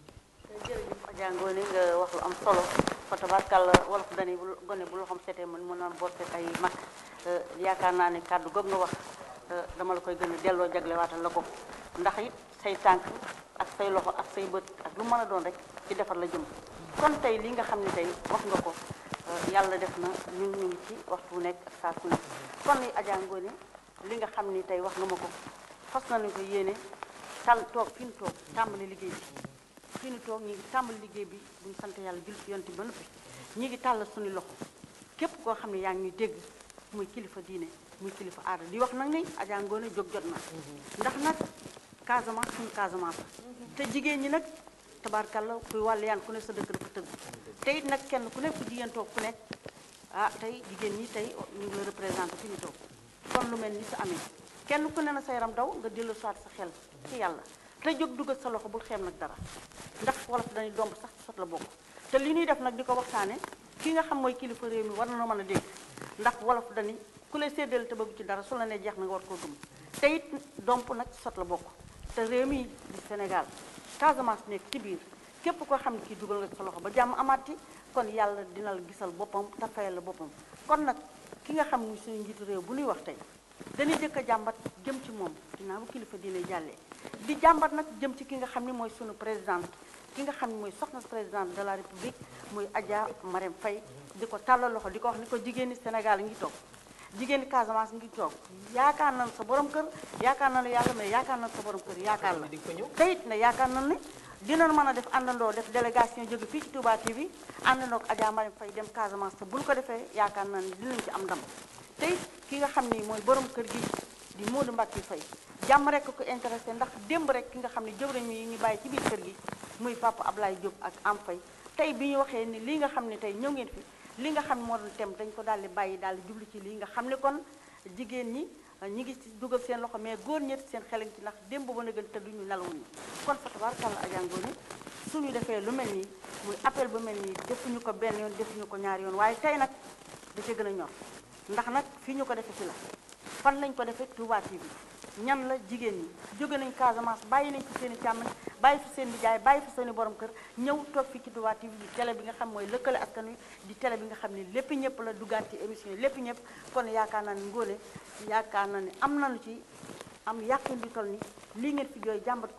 jërëjëf Adja Ngoné nga wax lu am solo fa tabarkàlla wolof dani bu gone bu loxoom setee man mën naan botte ay mag yaakaar naa ne kàddu goog nga wax dama la koy gën a delloo jaglewaatal la ko ndax it say tànk ak say loxo ak say bët ak lu mën a doon rek ci defar la jëm kon tey li nga xam ne tey wax nga ko yàlla def na ñun ñu ngi ci waxtu wu nekk ak saa su nekk kon li Adja Ngoné li nga xam ni tey wax nga ma ko fas nañu ko yéene tal toog fi ñu toog tàmbali liggéey bi fi ñu toog ñi ngi tàmbali liggéey bi bu ñu sant yàlla jul ci yonti ba noppi ñi ngi tàll suñu loxo képp koo xam ne yaa ngi ñuy dégg muy kilifa diine muy kilifa aada di wax nag ni Adja Ngoné jóg jot na ndax nag Casamance suñu Casamance te jigéen ñi nag tabaarkalla kuy wàll yaan ku ne sa dëkk dafa tëgg te it nag kenn ku nekk fu jigéen toog ku nekk ah tey jigéen ñi tey ñu ngi la représenté fi ñu toog kon lu mel ni sa amee kenn ku ne na sa yaram daw nga dellu soit sa xel ci yàlla te jóg dugal sa loxo bul xeem nag dara ndax wolof dañuy domb sax ci sot la bokk te li ñuy def nag di ko waxtaane ki nga xam mooy kilifa réew mi war na mën a dégg ndax wolof dañuy ku lay séddale te bëgg ci dara su la ne jeex na nga war koo gëm te it domp nag ci sot la bokk te réew mi di Sénégal Casamance nekk ci biir képp koo xam ne kii dugal nga sa loxo ba jàmm amaati kon yàlla dina la gisal boppam te fayal la boppam kon nag ki nga xam ni suñu njiitu réew bu ñuy wax tey dañuy jëkk a jàmbat jëm ci moom dinaa bu kilifa diine jàllee di jàmbat nag jëm ci ki nga xam ni mooy sunu présidente ki nga xam ni mooy soxna présidente de la république muy Adja Marème Faye di ko tàllal loxo di ko wax ni ko jigéeni Sénégal ngi toog jigéeni Casamance ngi toog yaakaar nañ sa borom kër yaakaar nañu yàlla mais yaakaar nañ sa borom kër yaakaar la te it ne yaakaar nañ ne dinañ mën a def àndandoo def délégation jóge fii ci Touba TV àndandoo ak Adja Marème Faye dem Casamance te buñ ko defee yaakaar nañ ne dinañ ci am ndam te it ki nga xam ni mooy borom kër gi di Modou Mbacke Faye jàmm rek ko intéressé ndax démb rek ki nga xam ne jëwriñ yi ñu bàyyi ci biir kër gi muy Papa Ablaye Diop ak Am Faye tey bi ñu waxee ni lii nga xam ne tey ñëw ngeen fi li nga xam ne moo doon tem dañ ko daal di bàyyi daal di jublu ci lii nga xam ne kon jigéen ñi ñi ngi ci dugal seen loxo mais góor ñett seen xelañ ci ndax démb ba na gën te duñu nelawuñu kon fa tabaarkalla Adja Ngoné suñu defee lu mel nii muy appel bu mel nii defuñu ko benn yoon defuñu ko ñaari yoon waaye tey nag da ca gën a ñor ndax nag fii ñu ko defee fi la fan lañ ko defee Touba TV ñan la jigéen ñi jóge nañ Casamance bàyyi nañ fi seen i càmmañ bàyyi fi seen nijaay bàyyi fi seen i borom kër ñëw toog fii ci Touba TV di télé bi nga xam mooy lëkkale askan wi di télé bi nga xam ne lépp ñëpp la duggaat ci émission yi lépp ñëpp kon yaakaar naa ne Ngoné yaakaar naa ne am nañu ci am yàqin bi toll ni lii ngeen fi jooy jàmbat ko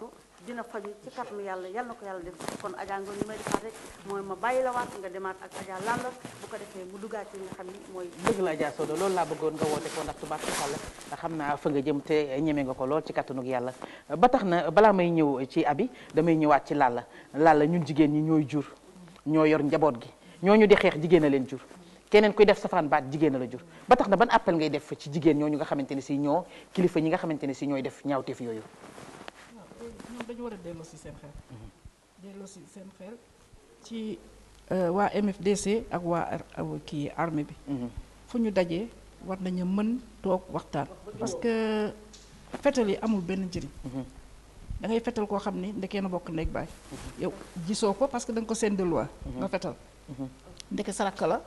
dina faju ci kàttanu yàlla yal na ko yàlla def kon Adja Ngom li may defaat rek mooy ma bàyyi la waat nga demaat ak Adja Lalla bu ko defee mu duggaat ci li nga xam ni mooy dëgg la Adja Sodo loolu laa bëggoon nga woote ko ndax tubaab xàlla xam naa fa nga jëm te ñeme nga ko lool ci kattanug yàlla ba tax na balaa may ñëw ci abi damay ñëwaat ci Lalla Lalla ñun jigéen ñi ñooy jur ñoo yor njaboot gi ñooñu di xeex jigéen a leen jur keneen kuy def safaan baat jigéen a la jur ba tax na ban appel ngay def ci jigéen ñooñu nga xamante ne si ñoo kilifa ñi nga xamante ne si ñooy def ñaawteef yooyu ñoom dañu war a delloo si seen xel delloo si seen xel ci waa MFDC ak waa kii armée bi fu ñu dajee war nañu mën toog waxtaan parce que fetal yi amul benn njëriñ da ngay fetal koo xam ni ndekee na bokk ndeg baay yow gisoo ko parce que da nga ko seen de loi nga fetal ndeke sarak la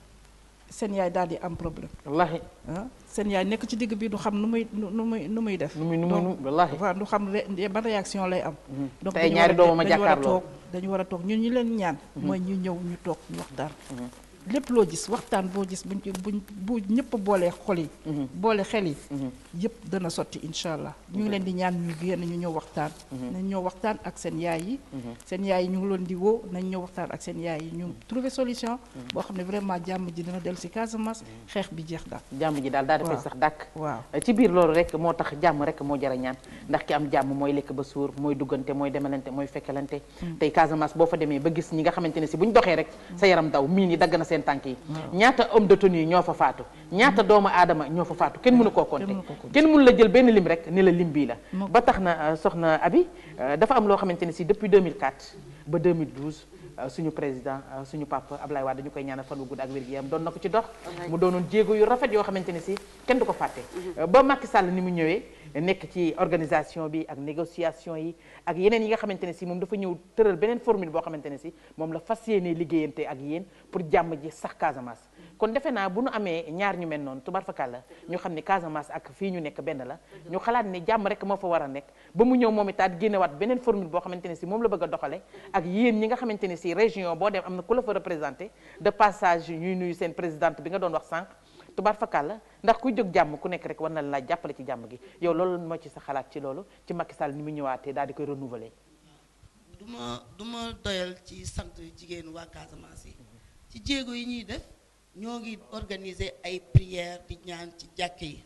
seen yaay daal di am problème wallaahi ah seen yaay nekk ci digg bi du xam nu muy nu muy nu muy def nu muy nu muy wallaahi waaw du xam ban réaction lay am donc tey ñaari doomam a dañu war a jàkkaarloo toog dañu war a toog ñun ñu leen ñaan mooy ñu ñëw ñu toog ñu waxtaan lépp loo gis waxtaan boo gis buñ ci buñ bu ñëpp boolee xol yi boole xel yi yëpp dana sotti incha allah ñu ngi leen di ñaan ñu génn ñu ñëw waxtaan nañ ñëw waxtaan ak seen yaay yi seen yaay yi ñu ngi leen di woo nañ ñëw waxtaan ak seen yaay yi ñu trouver solution boo xam ne vraiment jàmm ji dina dellu si Casamance xeex bi jeex daal jàmm ji daal daal dafay waaw. sax dàkk waaw ci biir loolu rek moo tax jàmm rek moo jara ñaan ndax ki am jàmm mooy lekk ba suur mooy duggante mooy demalante mooy fekkalante tey Casamance boo fa demee ba gis ñi nga xamante ne si bu ñu doxee rek sa yaram daw miin yi dagg na seen tànk yi ñaata homme de tenue ñoo fa faatu ñaata doomu aadama ñoo fa faatu kenn mënu koo compter mënu koo compter. kenn mënu la jël benn lim rek ni la lim bii la Mukk. ba tax na euh, soxna Abi euh, dafa am loo xamante ne si depuis 2004 ba 2012 euh, suñu président euh, suñu papa Ablaye Wade dañu koy ñaanal fan wu gudd ak wér-gu-yaram doon na ko ci dox mu doonoon jéego yu rafet yoo xamante ne si kenn du ko fàtte Euh, ba Macky Sall ni mu ñëwee nekk ci organisation bi ak négociation yi ak yeneen yi nga xamante ne si moom dafa ñëw tëral beneen formule boo xamante ne si moom la fas yéenee liggéeyante ak yéen pour jàmm ji sax Casamance kon defe naa bu nu amee ñaar ñu mel noonu tubaar fakal la ñu xam ne Casamance ak fii ñu nekk benn la ñu xalaat ne jàmm rek moo fa war a nekk ba mu ñëw moom itaat génnewaat beneen formule boo xamante ne si moom la bëgg a doxale ak yéen ñi nga xamante ne si région boo dem am na ku la fa représenté de passage ñuy nuyu seen présidente bi nga doon wax sànq tubaar fakal la ndax kuy jóg jàmm ku nekk rek war na la jàppale ci jàmm gi yow loolu moo ci sa xalaat ci loolu ci Macky Sall ni mu ñëwaatee daal di koy renouveler du ma du ma doyal ci sant jigéenu waa Casamance yi ci jéego yi ñuy def ñoo ngi organiser ay prières di ñaan ci jàkke yi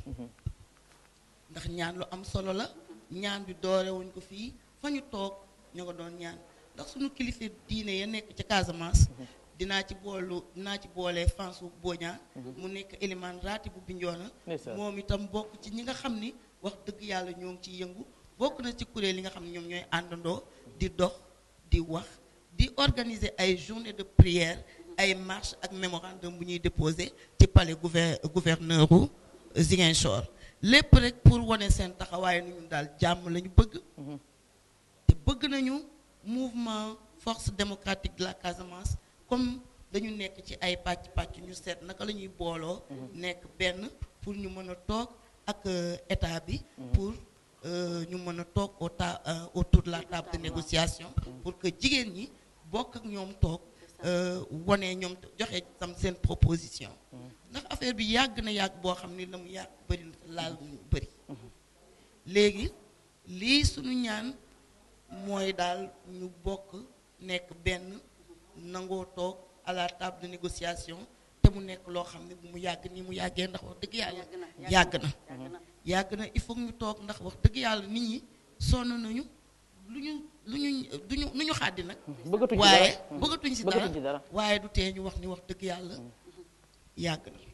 ndax ñaan lu am solo la ñaan bi doore wuñ ko fii fa ñu toog ñoo ko doon ñaan ndax suñu kilifa diine ya nekk ci Casamance dinaa ci boolu dinaa ci boole Fansu Boña mu nekk Eliman Raati bu Bignona Ndeysaan. moom itam bokk ci ñi nga xam ni wax dëgg yàlla ñoo ngi ciy yëngu bokk na ci kuréel yi nga xam ne ñoom ñooy àndandoo di dox di wax di organiser ay journée de prière ay marche ak mémorandum bu ñuy déposé ci palais gouver gouverneur u Ziguinchor lépp rek pour wane seen taxawaay nu ñun daal jàmm la ñu bëgg te bëgg nañu mouvement force démocratique de la Casamance comme dañu nekk ci ay pàcc pàcc ñu seet naka la ñuy booloo nekk benn pour ñu mën a toog ak euh, état bi pour euh, ñu mën a toog au ta euh, autour de la table de négociation pour que jigéen ñi bokk ak ñoom toog euh, wane ñoom joxe tam seen proposition ndax affaire bi yàgg na yàgg boo xam ni la mu yàgg bëri na laal mu bëri léegi lii suñu ñaan mooy daal ñu bokk nekk benn nangoo toog à la table de négociation te mu nekk loo xam ne bu mu yàgg nii mu yàggee ndax wax dëgg yàlla yàgg na yàgg na il faut que ñu toog ndax wax dëgg yàlla nit ñi sonn nañu lu ñu lu ñu duñu lu ñu xàddi nag bëggatuñ ci waaye dara bëggatuñ si bëggatuñ ci dara dara waaye du tee ñu wax ni wax dëgg yàlla yàgg na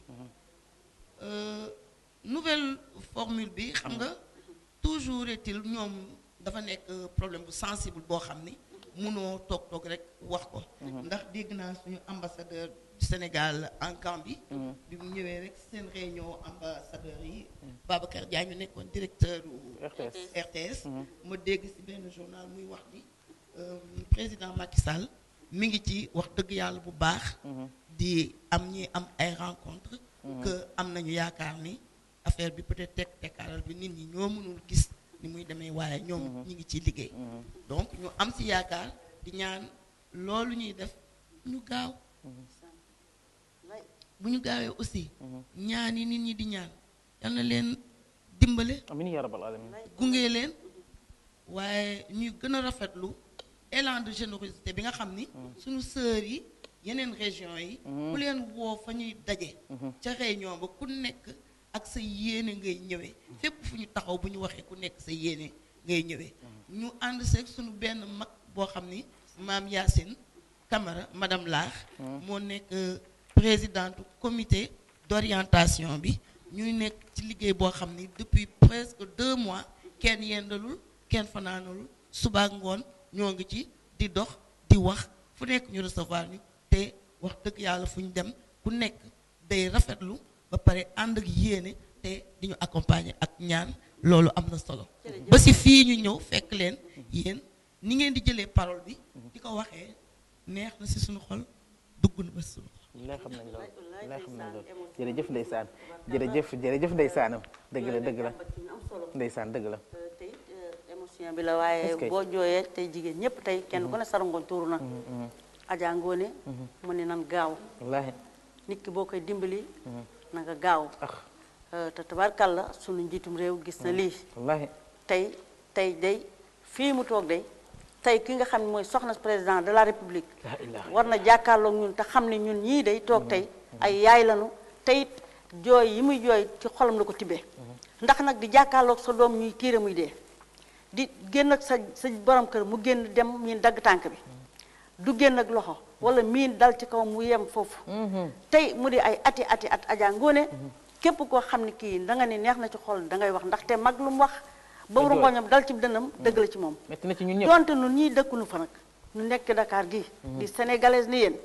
Euh, nouvelle formule bi xam nga toujours est-il ñoom dafa nekk problème bu sensible boo xam ni munoo toog toog rek wax ko ndax dégg naa suñu ambassadeur du Sénégal en Gambie bi mu ñëwee rek seen réunion ambassadeur yi Babacar Diagne ñu nekkoon directeur u RTS RTS ma dégg ci benn journal muy wax ni euh, président Macky Sall mi ngi ci wax dëgg yàlla bu baax di am ñi am ay rencontre que am nañu yaakaar ni affaire bi peut-être tekk tekkaaral bi nit ñi ñoo mënul gis ni muy demee waaye ñoom ñi ngi ciy liggéey donc ñu am ci yaakaar di ñaan loolu ñuy def ñu gaaw bu ñu gaawee aussi ñaan yi nit ñi di ñaan yal na leen dimbale amiin yaa rabbal alamin gunge leen waaye ñuy gën a rafetlu élan de générosité bi nga xam ni suñu sœurs yi yeneen région yi ku leen woo fa ñuy daje ca réunion ba ku nekk ak sa yéene ngay ñëwee fépp fu ñu taxaw bu ñu waxee ku nekk sa yéene ngay ñëwee ñu ànd seeg suñu benn mag boo xam ni maam Yacine Camara madame Laax moo nekk présidente comité d'orientation bi ñuy nekk ci liggéey boo xam ni depuis presque deux mois kenn yendalul kenn fanaanalul suba ak ngoon ñoo ngi ci di dox di wax fu nekk ñu recevoir ñu te wax dëgg yàlla fu ñu dem ku nekk day rafetlu ba pare ànd ak yéene te di ñu accompagner ak ñaan loolu am na solo ba si fii ñu ñëw fekk leen yéen ni ngeen di jëlee parole bi di ko waxee neex na si suñu xol dugg na ba si suñu xol lay xam nañ loolu lay xam nañ loolu jërëjëf ndeysaan jërëjëf jërëjëf ndeysaanam dëgg la dëgg la ndeysaan dëgg la tey émotion bi la waaye Est-ce que- boo jooyee tey jigéen ñëpp tey kenn ku ne sarangoon tuuru na Adja Ngoné mu ne nan gaaw wallaahi nit ki boo koy dimbali na nga gaaw ah Euh, te tabarkàlla sunu njiitum réew gis na lii wallaahi tey tey day fii mu toog day tey ki nga xam ne mooy soxna président de la république la ilaha war na jàkkaarloog ñun te xam ne ñun ñii day toog tey ay yaay lanu tey it jooy yi muy jooy ci xolam la ko tibbee ndax nag di jàkkaarloog sa doom ñuy tiire muy dee di génn ak sa sa borom kër mu génn dem miin dagg tànk bi du génn ak loxo wala miin dal ci kaw mu yem foofu tey mu di ay ati ati at Adja Ngoné képp koo xam ne kii da nga ne neex na ci xol da ngay wax ndaxte mag lu mu wax ba Dëgg la. rongoñam dal ci dënnam dëgg la ci moom metti na ci ñun ñëpp donte nun ñii dëkkunu fa nag nu nekk Dakar gii di sénégalaise ni yéen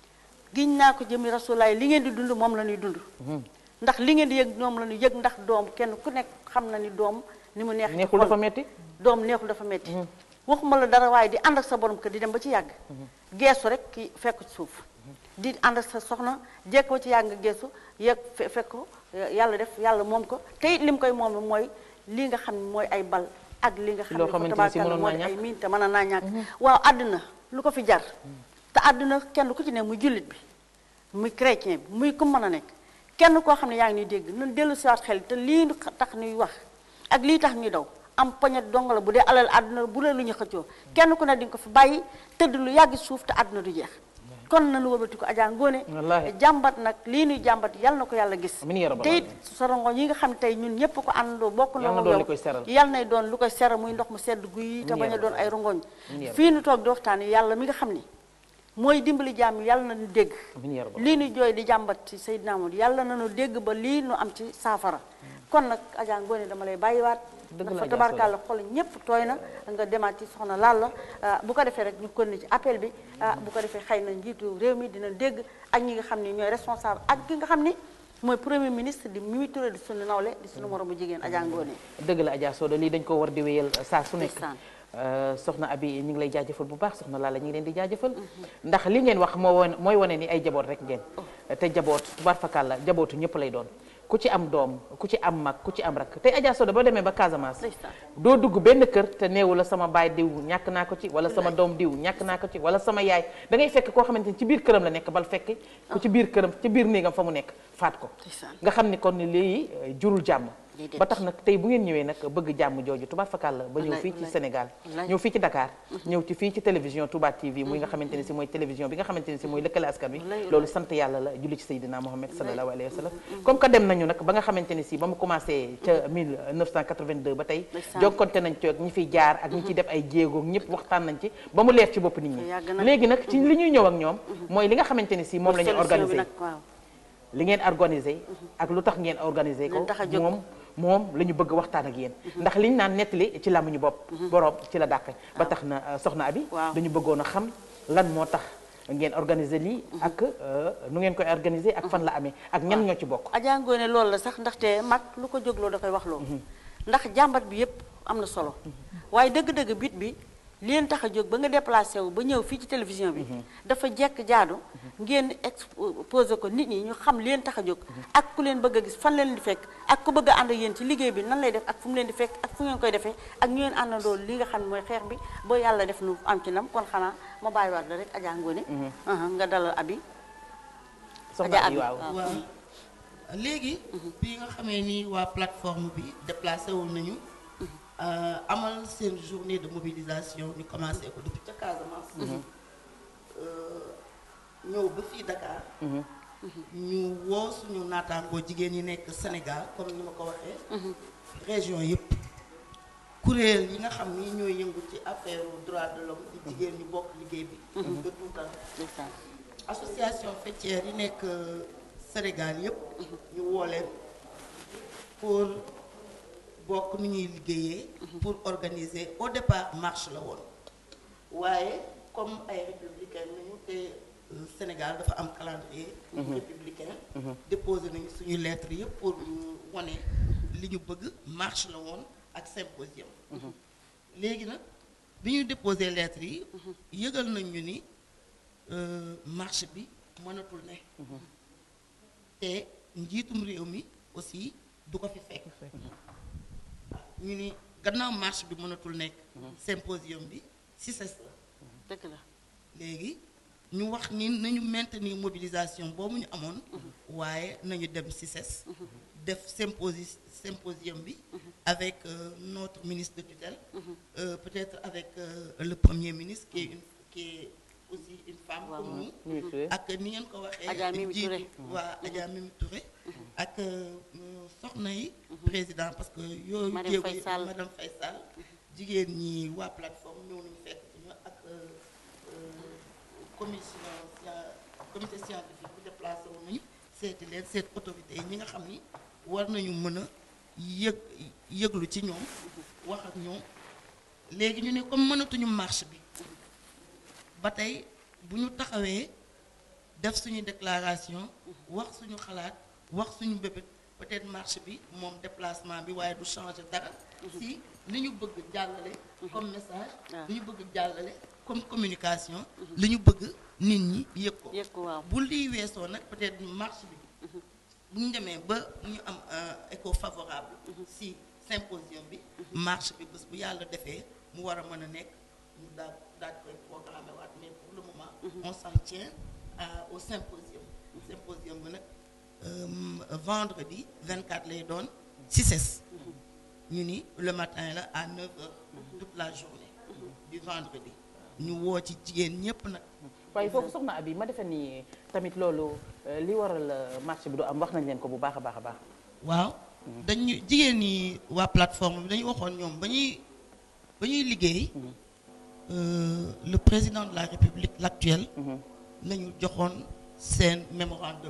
giñ naa ko jëmi rasulaay li ngeen di dund moom la ñuy dund ndax li ngeen di yëg moom la ñuy yëg ndax doom kenn ku nekk xam na ni doom ni mu neex ci neexul xol. dafa metti doom neexul dafa metti waxuma la dara waaye di ànd ak sa borom kër di dem ba ci yàgg geesu rek ki fekk ci suuf di ànd ak sa soxna jekk ba ci yàgg nga geesu yegg fe- fekk ko yàlla def yàlla moom ko te it li mu koy moom mooy li nga xam ne mooy ay bal ak li nga xam loo ne xamante ni si tabaarkalla mënoon mooy naa ay ñàkk. miin te mën a naa ñàkk waaw àdduna lu ko fi jar te àdduna kenn ku ci ne muy jullit bi muy chrétien bi muy ku mën a nekk kenn koo xam ne yaa ngi ñuy dégg nan dellu siwaat xel te lii tax ñuy wax ak lii tax ñuy daw am poñet dong la bu dee alal àdduna bu dee lu ñu xëccoo kenn ku ne di nga ko fi bàyyi tëdd lu yàgg suuf te àdduna du jeex kon nañu wëlbati ko Adja Ngoné Wallaahi. jàmbat nag lii ñuy jàmbat yal na ko yàlla gis Amiin yaa rabbal te it aalamiin. sorongo yi nga xam ne tey ñun ñëpp ko àndandoo bokk na Yal na ak doon yow. li koy seral. yal nay doon lu koy seral muy ndox mu sedd guy te Amiin bañ a yaa doon ay rongoñ Amiin yaa fii nu toog di waxtaan yàlla mi nga xam ni mooy dimbali jàmm yàlla na ñu dégg Amiin yaa rabbal lii nu jooy di jàmbat ci Seydina Muhammad yàlla na nu dégg ba lii nu am ci saafara kon nag Adja Ngoné dama lay bàyyiwaat Dëgg la ndax fa Adja tabarkàlla xol ñépp tooy na nga demaat ci soxna Lalla ah, bu ko defee rek ñu kon ci appel bi ah, bu ko defee xëy na njiitu réew mi dina dégg ak ñi nga xam ni ñooy responsable ak ki nga xam ni mooy premier ministre di Mimi Touré di sunu nawle di sunu moromu jigéen Adja Ngoné dëgg la Adja Soda lii dañ ko war di wéyal saa su nekk Ndeysaan. Euh, soxna Abi ñu ngi lay jaajëfal bu baax soxna Lalla ñu ngi leen di jaajëfal ndax li ngeen wax moo won mooy wane ni ay jaboot rek ngeen te jaboot tubaar fakàlla jabootu ñëpp lay doon ku ci am doom ku ci am mag ku ci am rak tey Adja Soda boo demee ba Casamance Ndeysaan. doo dugg benn kër te neewu la sama baay diw ñàkk naa ko ci wala sama doom diw ñàkk naa ko ci wala sama yaay da ngay fekk koo xamante ni ci biir këram la nekk bal fekk ku ci biir këram ci biir néegam fa mu nekk faat ko Ndeysaan. nga xam ni kon ni lii euh, jurul jàmm Déedéet. ba tax nag tey bu ngeen ñëwee nag bëgg jàmm jooju tubaar fakàlla ba ñëw Wallaay, fii ci wallaay. Sénégal Wallaay. ñëw fii ci Dakar ñëw ci fii ci télévision Touba TV muy nga xamante ni si mooy télévision bi nga xamante ni si mooy lëkkale askan wi Wallaay, loolu sant yàlla la julli ci Seydina Mohamed sallallahu alayhi wa sallam comme que dem nañu nag ba nga xamante ni si ba mu commencé ca 1982 ba tey Ndeysaan. jokkonte nañ ci ak ñi fiy jaar ak ñi ciy def ay jéego ñëpp waxtaan nañ ci ba mu leer ci bopp nit ñi Yàgg na. léegi nag ci li ñuy ñëw ak ñoom mooy li nga xamante ni si moom la ñu solution bi organisé nag waaw li ngeen organisé ak lu tax ngeen organisé ko Leen tax a jóg. moom moom la ñu bëgg waxtaan ak yéen ndax liñ naan nettali ci làmmiñu bopp borom ci la dàqe ba tax na euh, soxna abi Waaw. dañu bëggoon a xam lan moo tax ngeen organiser lii ak euh, nu ngeen koy organiser ak fan la amee ak ñan ñoo ci bokk Adja Ngoné loolu la sax ndaxte mag lu ko jógloo da koy wax loo ndax jàmbat bi yépp am na solo waaye dëgg-dëgg bit bi li leen tax a jóg ba nga déplacé wu ba ñëw fii ci télévision bi dafa jekk jaadu ngeen exposé ko nit ñi ñu xam li leen tax a jóg ak ku leen bëgg a gis fan leen di fekk ak ku bëgg a ànd ak yéen ci liggéey bi nan lay def ak fu mu leen di fekk ak fu ngeen koy defee ak ñu ngeen àndandoo li nga xam ne mooy xeex bi ba yàlla def nu am ci ndam kon xanaa ma bàyyiwaat la rek Adja Ngoné aha nga dalal abi soxna Adja abi Abi, waaw waaw. waaw léegi bi nga xamee ni waa plateforme bi déplacé wu nañu euh, amal seen journée de mobilisation ñu commencé ko depuis ca Casamance. Euh, ñëw ba fii Dakar. ñu woo suñu naataangoo jigéen ñi nekk Sénégal comme ni ma ko waxee. région yëpp. kuréel yi nga xam ni ñooy yëngu ci affaire droit de l'homme di jigéen ñu bokk liggéey bi. de tout temps. ndeysaan association faîtière yi nekk Sénégal yëpp. ñu woo leen pour bokk ni ñuy liggéeyee. pour organiser au départ marche la woon. waaye comme ay républicain nañu te euh, Sénégal dafa am calendrier. républicain. déposé nañu suñu lettre yëpp pour ñu wane li ñu bëgg marche la woon ak symposium. léegi nag bi ñu déposé lettre yi. yëgal nañ ñu ni. euh, marche bi mënatul ne te njiitum réew mi aussi du ko fi fekk ñu ni gannaaw marche bi mënatul nekk symposium bi CICES la dëgg la léegi ñu wax ni nañu maintenir mobilisation boobu ñu amoon waaye nañu dem CICES def symposi symposium bi avec euh, notre ministre de tutelle euh, peut-être avec euh, le premier ministre qui est une qui est aussi une femme Waaw, comme nous Mimi Touré. ak ni ngeen ko waxee Adja Mimi Touré. jiitu waa Adja Mimi Touré ak euh, soxna yi président parce que yooyu Madame jéego Faye yi- Sall. madame Faye Sall jigéen ñi waa plateforme ñëw nañu fekk ci ñu ak euh, euh, commission scien- comité scientifique bu déplacé wu nañu seeti leen seet autorité yi ñi nga xam ni war nañu mën a yëg yëglu ci ñoom wax ak ñoom léegi ñu ne comme mënatuñu marche bi ba tey bu ñu taxawee def suñu déclaration wax suñu xalaat wax suñu bébét peut-être marche bi moom déplacement bi waaye du changer dara si li ñu bëgg jàllale comme message waaw. li ñu bëgg jàllale comme communication li ñu bëgg nit ñi yëg ko yëg ko waaw bu lii weesoo nag peut-être marche bi bu ñu demee ba ñu am un écho favorable si symposium bi marche bi bés bu yàlla defee mu war a mën a nekk ñu daal daal koy programmé waat mais pour le moment on s'en tient à- au symposium symposium bi nag euh, vendredi 24 lay doon CICES ñu ni le matin la à 9 heures toute la journée du vendredi ñu woo ci jigéen ñépp nag waaye foofu soxna Abi ma defe ni tamit loolu euh, li waral euh, marché bi du am wax nañ leen ko bu baax a baax a baax waaw dañu jigéen ñi waa plateforme bi dañu waxoon ñoom ba ñuy ba ñuy liggéey euh, le président de la république l'actuel la ñu joxoon seen mémorandum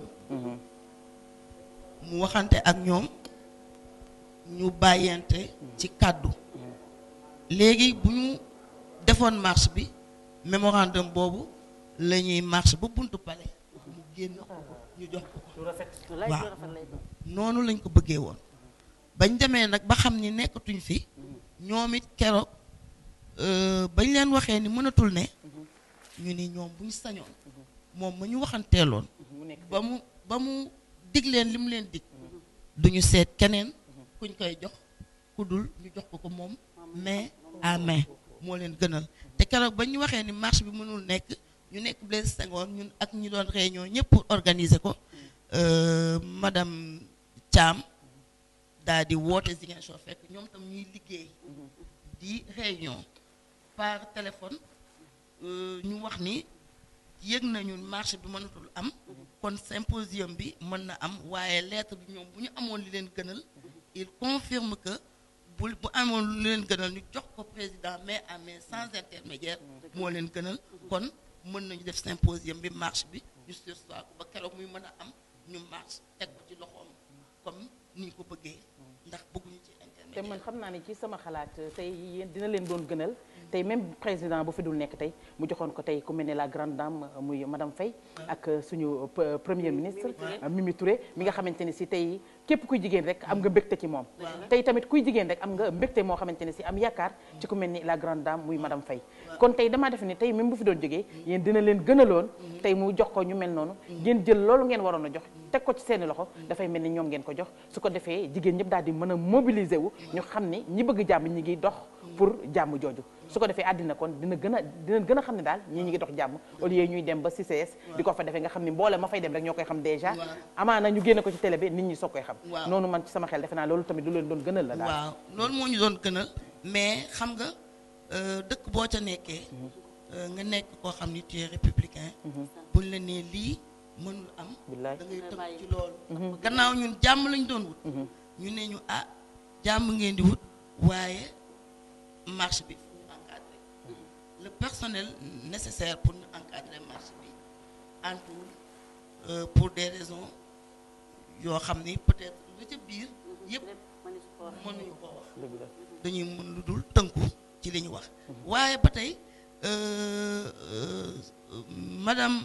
mu waxante ak ñoom ñu bàyyante ci kàddu léegi bu ñu defoon marche bi mémorandum boobu la ñuy marche ba buntu palais mu génn ko ñu jox ko lu rafet wallaay waaw. lu rafet lay doon noonu lañ ko bëggee woon bañ demee nag ba xam ni nekkatuñ fi ñoom it keroog euh, bañ leen waxee ni mënatul ne ñu ni ñoom bu ñu sañoon moom ma ñu waxanteeloon mu nekk ba mu ba mu dig leen li mu leen dig duñu seet keneen kuñ koy jox ku dul ñu jox ko ko moom main à main moo leen gënal te keroog ba ñu waxee ni marche bi mënul nekk ñu nekk Blaise Senghor ñun ak ñi doon réunion ñëpp pour organiser ko euh, madame Thiam daal di woote Ziguinchor fekk ñoom tam ñuy liggéey di réunion par téléphone euh, ñu wax ni yëg nañu marché bi mënatul am kon symposium bi mën na am waaye lettre bi ñoom bu ñu amoon li leen gënal il confirme que bu bu amoon lu leen gënal ñu jox ko président main à main sans intermédiaire moo leen gënal kon mën nañu def symposium bi marche bi ñu sursoir ko ba keroog muy mën a am ñu marche teg ko ci loxoom comme ni ñu ko bëggee ndax bëgguñu ci te intermédiaire man xam naa ne ci sama xalaat tey yéen dina leen doon gënal tey même président bu fi dul nekk tey mu joxoon ko tey ku mel ne la grande dame muy madame Faye ak suñu p- premier ministre Mimi Touré mi nga xamante ne si tey képp kuy jigéen rek am nga mbégte ci moom tey tamit kuy jigéen rek am nga mbégte moo xamante ne si am yaakaar ci ku mel ni la grande dame muy madame Faye kon tey damaa def ni tey même bu fi doon jógee yéen dina leen gënaloon tey mu jox ko ñu mel noonu ngeen jël loolu ngeen waroon a jox teg ko ci seeni loxo dafay mel ni ñoom ngeen ko jox su ko defee jigéen ñëpp daal di mën a mobiliser wu ñu xam ni ñi bëgg jàmm ñi ngi dox pour jàmm jooju su ko defee àddina kon dina gën a dina gën a xam ne daal ñii ñi ngi dox jàmm au lieu ñuy dem ba CCS di ko fa defee nga xam ne mboole ma fay dem rek ñoo koy xam déjà Waaw. amaana ñu génne ko ci télé bi nit ñi soog koy xam Waaw. noonu man ci sama xel defe naa loolu tamit lu leen doon gënal la daal waaw loolu moo ñu doon gënal mais xam nga euh, dëkk boo ca nekkee euh, nga nekk koo xam ni tu es républicain buñ la nee lii mënul am billaay da ngay tënk ci loolu gannaaw ñun jàmm lañ doon wut ñu ne ñu ah jàmm ngeen di wut waaye marche bi fu ñu encadré le personnel nécessaire pour ñu encadrer marche bi antuwul euh, pour des raisons yoo xam ni peut-être lu ca biir yëpp mënuñu ko wax dëgg la dañuy mën lu dul tënku ci li ñu wax waaye ba tey euh, euh, madame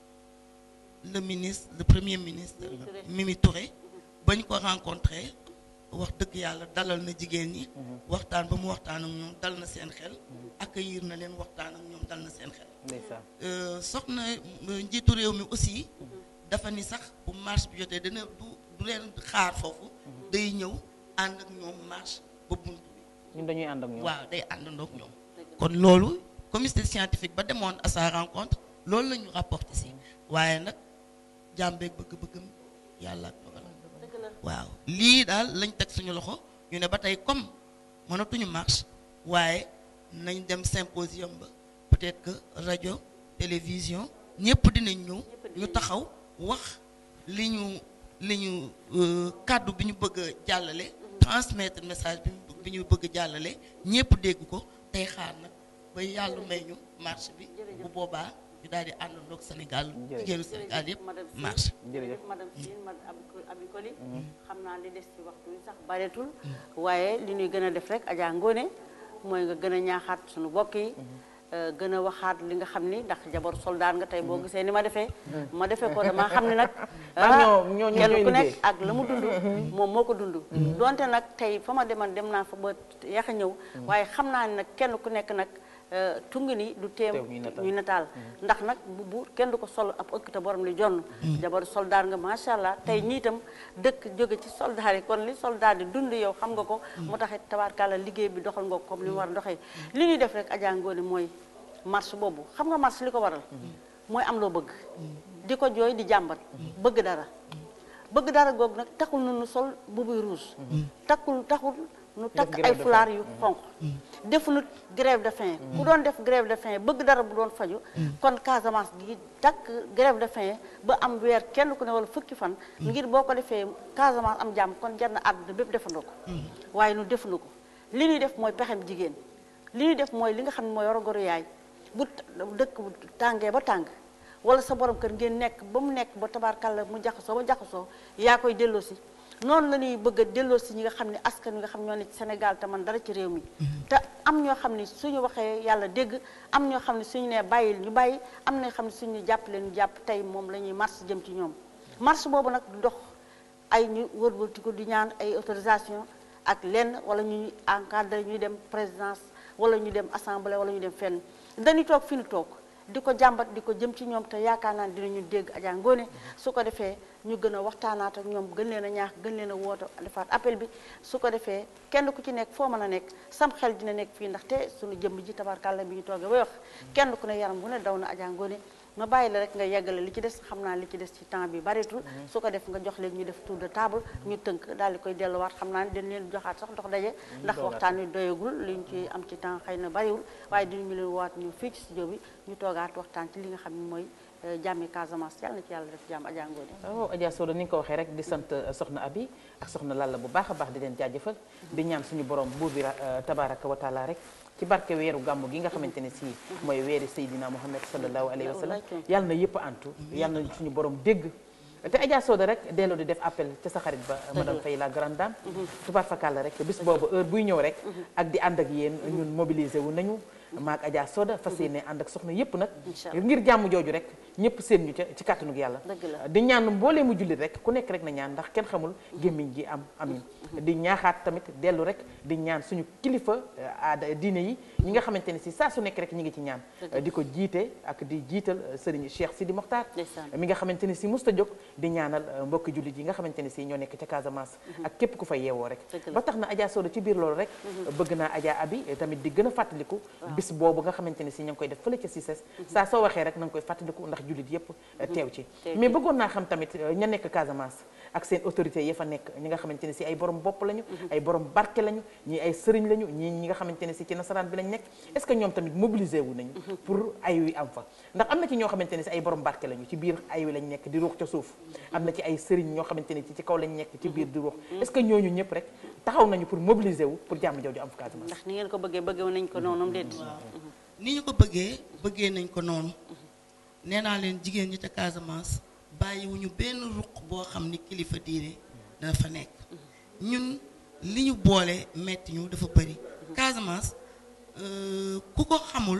le ministre le premier ministre Mimi Touré bañ ko rencontré wax dëgg yàlla dalal na jigéen ñi waxtaan ba mu waxtaan ak ñoom dal na seen xel accueillir na leen waxtaan ak ñoom dal na seen xel ndeysaan Euh, soxna euh, njiitu réew mi aussi dafa ni sax bu marche bi jotee dana du du leen xaar foofu day ñëw ànd ak ñoom marche ba bunt bi ñun dañuy ànd ak ñoom waaw day àndandoo ak ñoom kon loolu comité scientifique ba demoon à sa rencontre loolu la ñu rapporté si waaye nag jàmbeeg bëgg-bëggam yàlla ak dogalam waaw lii daal lañ teg suñu loxo ñu ne ba tey comme mënatuñu marche waaye nañ dem symposium ba peut-être que rajo télévision ñëpp dinañ ñëw ñu taxaw wax li ñu li ñu euh, kàddu bi ñu bëgg a jàllale transmettre message bi ñu bi ñu bëgg a jàllale ñëpp dégg ko tey xaar nag ba yàlla may ñu marche bi bu boobaa ñu daal di àndandoog Sénégal jigéenu Sénégal yëpp madame Sy marche jërëjëf madame Sy madame Abi Koli xam naa li des ci waxtu wi sax bareetul waaye li ñuy gën a def rek Adja Ngone mooy nga gën a ñaaxaat suñu bokk yi euh, gën a waxaat li nga xam ni ndax jabar soldat nga tey boo gisee ni ma defee ma defee ko dama xam ne nag Maam ñoo- ñoo- ñoo kenn ñooy ku nekk liggéey. ak la mu dund moom moo ko dund donte nag tey fa ma deman dem naa fa ba yax a ñëw waaye xam naa ne nag kenn ku nekk nag euh, tungi ni du teem Teew ñuy nataal. ñuy nataal ndax nag bu bu kenn du ko sol ab ëkk te borom li jonn jabaru soldaar nga macha allah tey ñii itam dëkk jóge ci soldaar yi kon li soldaar di dund yow xam nga ko mu taxit tabaarkàlla liggéey bi doxal nga ko comme li mu war a doxee li ñuy def rek Adja Ngoné mooy marche boobu xam nga marche li ko waral mooy am loo bëgg di ko jooy di jàmbat bëgg dara bëgg dara googu nag taxul nu nu sol bubuy rouge takkul taxul nu takk grève ay de fulaar yu xonq defuñu grève de faim ku doon def grève de faim bëgg dara bu doon faju kon Casamance gi takk grève de faim ba am weer kenn ku ne wala fukki fan ngir boo ko defee Casamance am jàmm kon jar na àdduna bépp defandoo ko waaye nu defuñu ko li ñuy def mooy pexem jigéen li ñuy def mooy li nga xam ne mooy warogaru yaay bu dëkk bu tàngee ba tàng wala sa borom kër ngeen nekk ba mu nekk ba tabaarkàlla mu jaxasoo ba jaxasoo yaa koy delloosi noonu la ñuy bëgg a delloosi ñi nga xam ne askan wi nga xam ñoo ne ci Sénégal te man dara ci réew mi te am ñoo xam ne suñu waxee yàlla dégg am ñoo xam ne suñu nee bàyyil ñu bàyyi am na ñoo xam ne suñu jàppale ñu jàpp tey moom la ñuy marche jëm ci ñoom marche boobu nag du dox ay ñu wërbatiku di ñaan ay autorisation ak lenn wala ñu encadré ñuy dem présidence wala ñu dem assemblée wala ñu dem fenn dañuy toog fi ñu toog di ko jàmbat di ko jëm ci ñoom te yaakaar naa ne dinañu dégg Adja Ngoné su ko defee ñu gën a waxtaanaat ak ñoom gën leen a ñaax gën leen a woote defaat appel bi su ko defee kenn ku ci nekk foo mën a nekk sam xel dina nekk fii ndaxte suñu jëmm ji tabarkàlla bi ñu toogee ba wax kenn ku ne yaram bu ne daw na Adja Ngoné ma bàyyi la rek nga yeggale li ci des xam naa li ci des ci temps bi bareetul su ko def nga jox leen ñu def tour de table ñu tënk daal di koy delluwaat xam naa ne dañ leen joxaat sax dox daje ndax waxtaan wi doyagul liñ ci am ci temps xëy na bariwul waaye dinañu leen waat ñu fii ci studio bi ñu toogaat waxtaan ci li nga xam ne mooy jàmmi Casamance yàlla na ci yàlla def jàmm Adja Ngoné waaw Adja Soda ni nga ko waxee rek di sant soxna Abi ak soxna Lalla bu baax a baax di leen jaajëfal di ñaan suñu borom buur bi tabaraka wa taala rek ci barke weeru gàmmu gi nga xamante ne si mooy weeri Seydina Muhammad sallallahu alayhi wa sallam yàlla na yëpp antu yàlla na suñu borom dégg te Adja Soda rek delloo di def appel ca sa xarit ba madame Faye la grande dame tubaar fakàlla rek bis boobu heure buy ñëw rek ak di ànd ak yéen ñun mobilisé wu nañu maak Adja Soda fas yéene ànd ak soxna yëpp nag ngir jàmm jooju rek ñëpp seen ñu ca ci kàttanug yàlla Dëgg la. di ñaan mboolee mu jullit rek ku nekk rek na ñaan ndax kenn xamul gémmiñ gi am amin di ñaaxaat tamit dellu rek di ñaan suñu kilifa euh, aada diine yi ñi nga xamante ne si saa su nekk rek ñi ngi ci ñaan Dëgg. di ko jiite ak di jiital euh, sëriñ Cheikh Sidi Mokhtar Ndeysaan. mi nga xamante ne si musta jóg di ñaanal euh, mbokki jullit yi nga xamante ne si ñoo nekk ca Casamance ak képp ku fa yeewoo rek Dëgg la. ba tax na Adja Sodo ci biir loolu rek bëgg naa Adja Abi eh, tamit di gën a fàttaliku bis boobu nga xamante ne si ña ngi koy def fële ca Cissés saa soo waxee rek na nga koy fàttaliku ndax jullit yépp eh, teew ci Teew mais ci. bëggoon naa xam tamit eh, ña nekk Casamance ak seen autorité ya fa nekk ñi nga xamante ne si ay borom bopp lañu ay borom barke lañu ñii ay sëriñ lañu ñii ñi nga xamante ne si ci nasaraan bi lañ nekk est ce que ñoom tamit mobilisé wu nañu pour ay wi am fa ndax am na ci ñoo xamante ne si ay borom barke lañu ci biir ay wi lañ nekk di ruux ca suuf am na ci ay sëriñ ñoo xamante ne ci ci kaw lañ nekk ci biir di ruux est ce que ñooñu ñëpp rek taxaw nañu pour mobiliser wu pour jàmm jooju am fa Casamance ndax ni ngeen ko bëggee bëggee nañ ko noonu déet ni ñu ko bëggee bëggee nañ ko noonu nee naa leen jigéen ñi ca Casamance bàyyiwuñu benn ruq boo xam ni kilifa diine dana fa nekk ñun li ñu boole metti ñu dafa bëri Casamance euh, ku ko xamul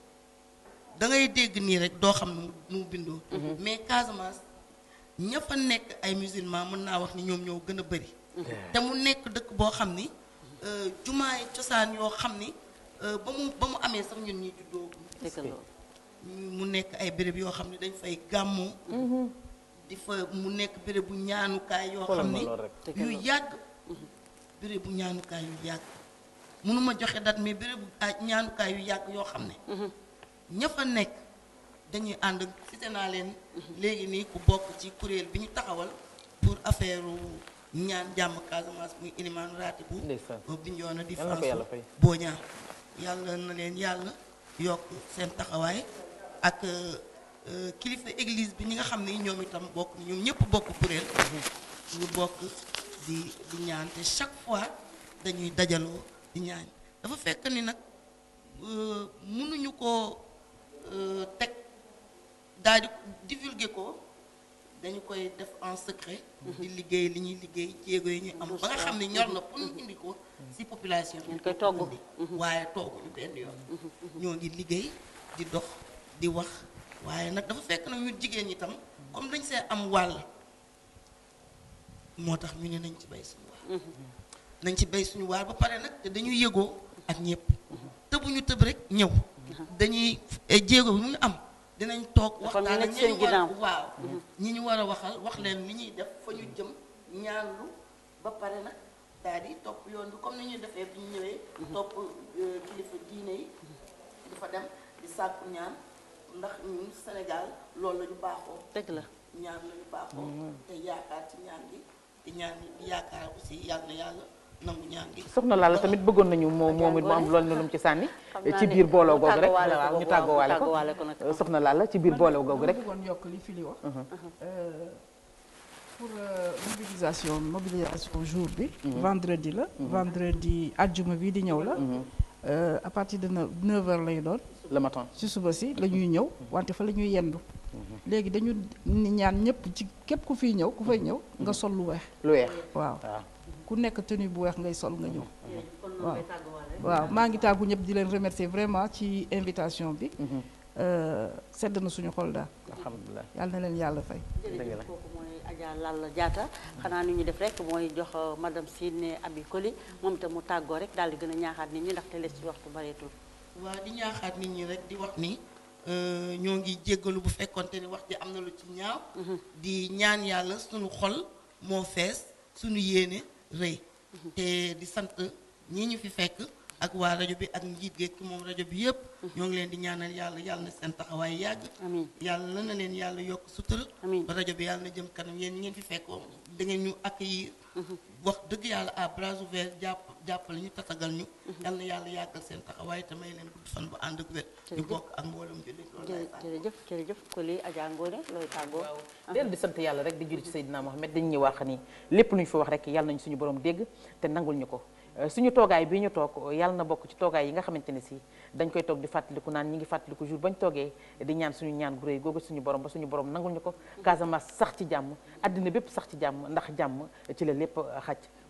da ngay dégg nii rek doo xam nu mu nu mu bindoo mais Casamance ña fa nekk ay musulman mën naa wax ni ñoom ñoo gën a bëri te mu nekk dëkk boo xam ni euh, jumaay cosaan yoo xam ni euh, ba mu ba mu amee sax ñun ñi juddoo dëgg loolu mu nekk ay béréb yoo xam ne dañ fay gàmmu di fa mu nekk béréb bu ñaanukaay yoo Xoolal xam ma ni loolu rek. Dëgg yu la. yàgg béréb bu ñaanukaay yu yàgg mënuma joxe date mais béréb bu ah, ñaanukaay yu yàgg yoo xam ne ña fa nekk dañuy ànd cité naa leen léegi nii ku bokk ci kuréel bi ñu taxawal pour affaire ñaan jàmm Casamance muy ilimaan raati bu Ndeysaan. Bignona di Yal na ko yàlla fay. boo ñaar yàlla na leen yàlla yokk seen taxawaay ak euh, euh, kilifa église bi ñi nga xam ne ñoom itam bokk ñoom ñëpp bokk kuréel ñu bokk di di ñaan te chaque fois dañuy dajaloo di ñaan dafa fekk ni nag euh, mënuñu ko euh, teg daal di divulguer ko dañu koy def en secret di liggéey li ñuy liggéey jéego yi ñuy am ba nga xam ne ñor na pour ñu indi ko ci population bi Ngeen koy togg. indi. waaye tooguñu benn yoon ñoo ngi liggéey di dox di wax waaye nag dafa fekk nag ñu jigéen ñi tam comme dañ see am wàll moo tax ñu ne nañ ci bay suñu waar nañ ci bay suñu waar ba pare nag te dañuy yëgoo ak ñëpp tëbuñu tëb rek ñëw dañuy eh, jéego bi mu am dinañ toog Dafa am ñu waxtaan ak nekk ñi seen ñu war a ginnaaw. waaw ñi ñu war a waxal wax leen li ñuy def fa ñu jëm ñaanlu ba pare nag daal di topp yoon bi comme ni ñuy defee bi ñu ñëwee topp euh, kilifa diine yi di fa dem di sàkku ñaan ndax ñun Sénégal loolu la ñu baaxoo dëgg la ñaan la ñu baaxoo te yaakaar ci ñaan gi te ñaan gi yaakaar aussi yàlla na yàlla nangu ñaan gi soxna Lalla tamit bëggoon nañu moo moom it mu am loolu lu mu ci sànni ci biir booloo googu rek waaw ñu tàggoowaale ko tàggoowaale ko nag. soxna Lalla ci biir booloo googu rek bëggoon yokk li fi li wax Euh, pour euh, mobilisation mobilisation jour bi vendredi la vendredi àjjuma bi di ñëw la Euh, à partir de neuf heures lay doon le matin ci suba si la ñuy ñëw wante fa la ñuy yendu léegi dañu ni ñaan ñëpp ci képp ku fiy ñëw ku fay ñëw nga sol lu weex lu weex waaw waaw ku nekk tenue bu weex ngay sol nga ñëw waaw waaw maa ngi tàggu ñëpp di leen remercier vraiment ci invitation bi Euh, sedd na suñu xol daal alhamdulilah yàlla na leen yàlla fay dëgg la jërëjëf kooku mooy Adja Lalla Diatta xanaa ni ñu def rek mooy jox euh, madame Sine Abi Koli moom itam mu tàggoo rek daal di gën a ñaaxaat nit ñi ndaxte les ci waxtu bareetul waa di ñaaxaat nit ñi rek di wax ni euh, ñoo ngi jéggalu bu fekkonte ni wax ji am na lu ci ñaaw di ñaan yàlla suñu xol moo fees suñu yéene rëy te di sant ñi ñu fi fekk ak waa rajo bi ak njiit geeg ki moom rajo bi yëpp ñoo ngi leen di ñaanal yàlla yàlla na seen taxawaay yàgg amiin yàlla na leen yàlla yokk sutura Amiin. ba rajo bi yàlla na jëm kanam yéen ñi ngeen fi fekkoon da ngeen ñu accueillir wax dëgg yàlla à bras ouverts jàpp jàppale ñu tatagal ñu yàlla na yàlla yàggal seen taxawaay te may leen gudd fan bu ànd ak wér ñu Jërëjëf. bokk ak mboolum jullit loolu laay jërë- fàtte. jërëjëf jërëjëf Koli Adja Ngone looy tàggoo dellu di sant yàlla rek di julli ci Seydina Mohamed dañ ñuy wax ni lépp lu ñu fi wax rek yàlla nañu suñu borom dégg te nangul ñu ko Euh, suñu toogaay bii ñu toog yàlla na bokk ci toogaay yi nga xamante ne si dañ koy toog di fàttaliku naan ñi ngi fàttaliku jour bañ toogee di ñaan suñu ñaan gu réy googu suñu borom ba suñu borom nangul ñu ko Casamance sax ci jàmm àddina bépp sax ci jàmm ndax jàmm ci la lépp xaj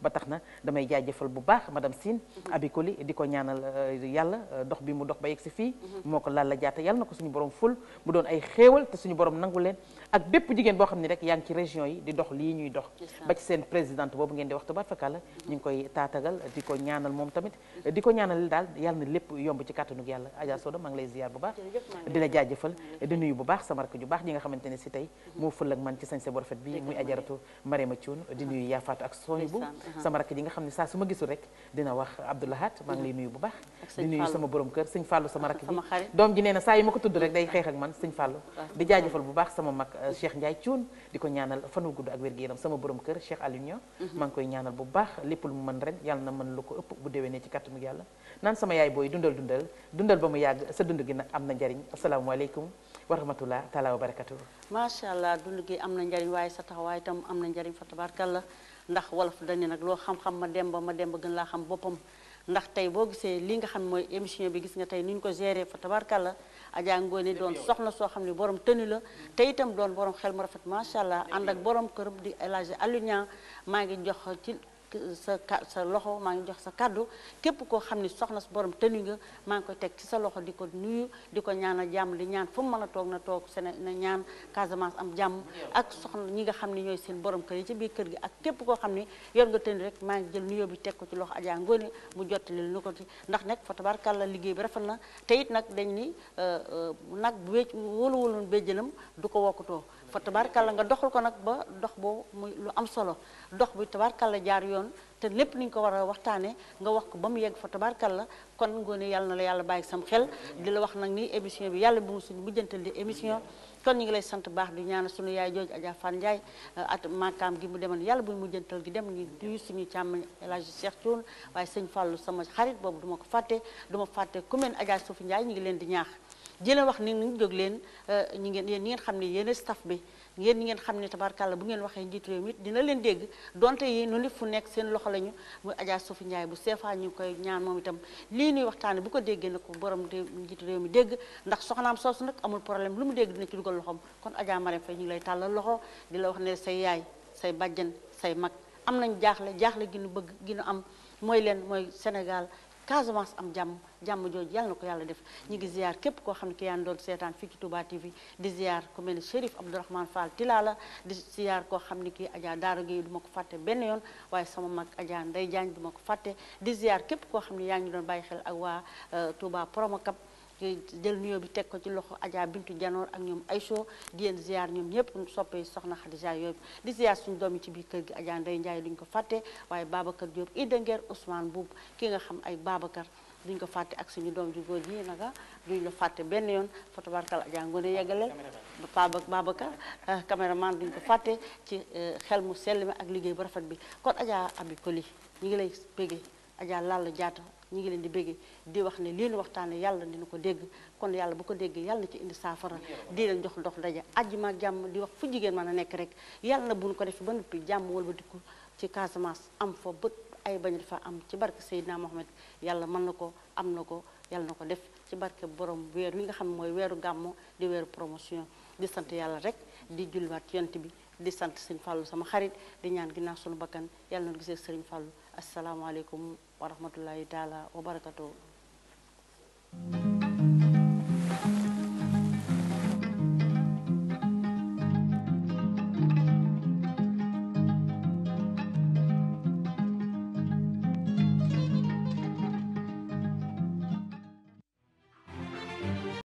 ba tax na damay jaajëfal bu baax madame Sine Abikoli di ko ñaanal euh, yàlla euh, dox bi mu dox ba yegg si fii moo ko lalla jaata yàlla na ko suñu borom ful mu doon ay xéewal te suñu borom nangu leen ak bépp jigéen boo xam ne rek yaa ngi ci région yi di dox lii ñuy dox ba ci seen présidente boobu ngeen di wax tubaab fakàlla ñu ngi koy taatagal di ko ñaanal moom tamit di ko ñaanal daal yàlla na lépp yomb ci kàttanug yàlla Adja Soda maa ngi lay ziar bu baax di la jaajëfal di nuyu bu baax sama rakk ju baax ji nga xamante ne si tey moo fël ak man ci sañse bu rafet bi muy ajaratu Mariama Thioune di nuyu Yafaatu ak Soñ bu sama rakk ji nga xam ne saa su ma gisul rek dina wax Abdoulahat maa ngi lay nuyu bu baax di nuyu sama borom kër sëñ Fallou sama rakk ji doom ji nee na saa yi ma ko tudd rek day xeex ak man sëñ Fallou di jaajëfal bu baax sama mag Cheikh Ndiaye Thioune di ko ñaanal fan wu gudd ak wér-gu-yaram sama borom kër Cheikh Aliou Niang maa ngi koy ñaanal bu baax lépp lu mu mën ren yàlla na mën lu ko ëpp bu déwénee ci kàttanu yàlla naan sama yaay booy dundal dundal dundal ba mu yàgg sa dund gi nag am na njariñ asalaamaaleykum wa rahmatullah taala wa barakatuh macha allah dund gi am na njariñ waaye sa taxawaay itam am na njariñ fa tabarkalla ndax wolof dañu nag loo xam-xam ma dem ba ma dem ba gën laa xam boppam ndax tey boo gisee li nga xam mooy émission bi gis nga tey ni ñu ko géré fa tabarkalla Adja Ngoné doon soxna soo xam ne borom tëni la te itam doon borom xel mu rafet macha allah ànd ak borom këram di El Hadji Aliou Niang maa ngi jox ci sa ka sa loxo maa ngi jox sa kaddu képp koo xam ne soxna si borom tëni nga maa ngi koy teg ci sa loxo di ko nuyu di ko ñaanal jàmm di ñaan fu mu mën a toog na toog sene na ñaan Casamance am jàmm ak soxna ñi nga xam ne ñooy seen borom kër yi ci biir kër gi ak képp koo xam ne yor nga tëni rek maa ngi jël nuyoo bi teg ko ci loxo Adja Ngoné mu jottali nu ko ci ndax nag fa tabarkàlla liggéey bi rafet na te it nag dañ ni nag bu wécc wóolu wóoloon béjjënam du ko wokkutoo fa tabarkàlla nga doxal ko nag ba dox boo muy lu am solo dox bi tabarkàlla jaar yoon te lépp ni ñu ko war a waxtaanee nga wax ko ba mu yegg fa tabarkàlla kon Ngoné yàlla na la yàlla bàyyi sam xel di la wax nag ni émission bi yàlla bu mu suñu mujjantal di émission kon ñu ngi lay sant baax di ñaanal suñu yaay jooju Adja Fan Ndiaye at makaam gi mu demoon yàlla bu mujjantal gi dem ñu duyu suñu càmm El Hadji Cheikh Thioune waaye sëñ Fallou sama xarit boobu duma ko fàtte duma fàtte commune Adja Soufi Ndiaye ñu ngi leen di ñaax di leen wax ni ñu jóg leen ñi ngeen yéen ñi ngeen xam ne yéen staff bi yéen ñi ngeen xam ne tabarkàlla bu ngeen waxee njiitu réew mi dina leen dégg donte yi nu nit fu nekk seen loxo lañu muy Adja Soufi Ndiaye bu seefaa ñu ngi koy ñaan moom itam lii nuy waxtaane bu ko déggee na ko borom de njiitu réew mi dégg ndax soxnaam soosu nag amul problème lu mu dégg dina ci dugal loxoom kon Adja Marème Faye ñu ngi lay tàllal loxo di la wax ne say yaay say bàjjan say mag am nañ jaaxle jaaxle gi nu bëgg gi nu am mooy leen mooy Sénégal Casamance am jàmm jàmm jooju yàlla na ko yàlla def ñu ngi ziar képp koo xam ne ki yaa ngi doon seetaan fii ci Touba TV di ziar ku mel ni Chérif Abdourahmane Fall Tilala di ziar koo xam ne kii Adja Daara Gueye du ma ko fàtte benn yoon waaye sama mag Adja Ndeye Diagne du ma ko fàtte di ziar képp koo xam ne yaa ngi doon bàyyi xel ak waa Touba Promocap jël nuyoo bi teg ko ci loxo Adja Bintu Janoor ak ñoom Aïcho di leen ziar ñoom ñëpp soppee soxna Khadija yooyu di ziar suñu doom yi ci biir kër gi Adja Ndeye Ndiaye duñ ko fàtte waaye Babacar Diop Ida Nguer Ousmane Boub ki nga xam ay Babacar duñ ko fàtte ak suñu doom ju góor ji naka duñ la fàtte benn yoon fotobarkal Adja Ngoné yeggaleel Baba Babacar caméraman duñ ko fàtte ci xel mu sell mi ak liggéey bu rafet bi kon Adja Abi Koli ñi ngi lay béggee Adja Lalla Diatta ñi ngi leen di béggee di wax ne lii nu waxtaane yàlla dina ko dégg kon yàlla bu ko déggee yàlla na ci indi saafara di leen jox ndox daja àjjuma ak jàmm di wax fu jigéen mën a nekk rek yàlla na buñ ko def ba noppi jàmm wala ba dikku ci Casamance am fa bët ay bañ dafa am ci barke Seydina Mohamed yàlla mën na ko am na ko yàlla na ko def ci barke borom weer wi nga xam ne mooy weeru gàmmo di weeru promotion di sant yàlla rek di julliwaat ci yonent bi di sant sëñ Fallou sama xarit di ñaan ginnaaw sunu bakkan yàlla na gisee sëriñ Fallou asalaamaaleykum wa rahmatullahi taala wa barakatuh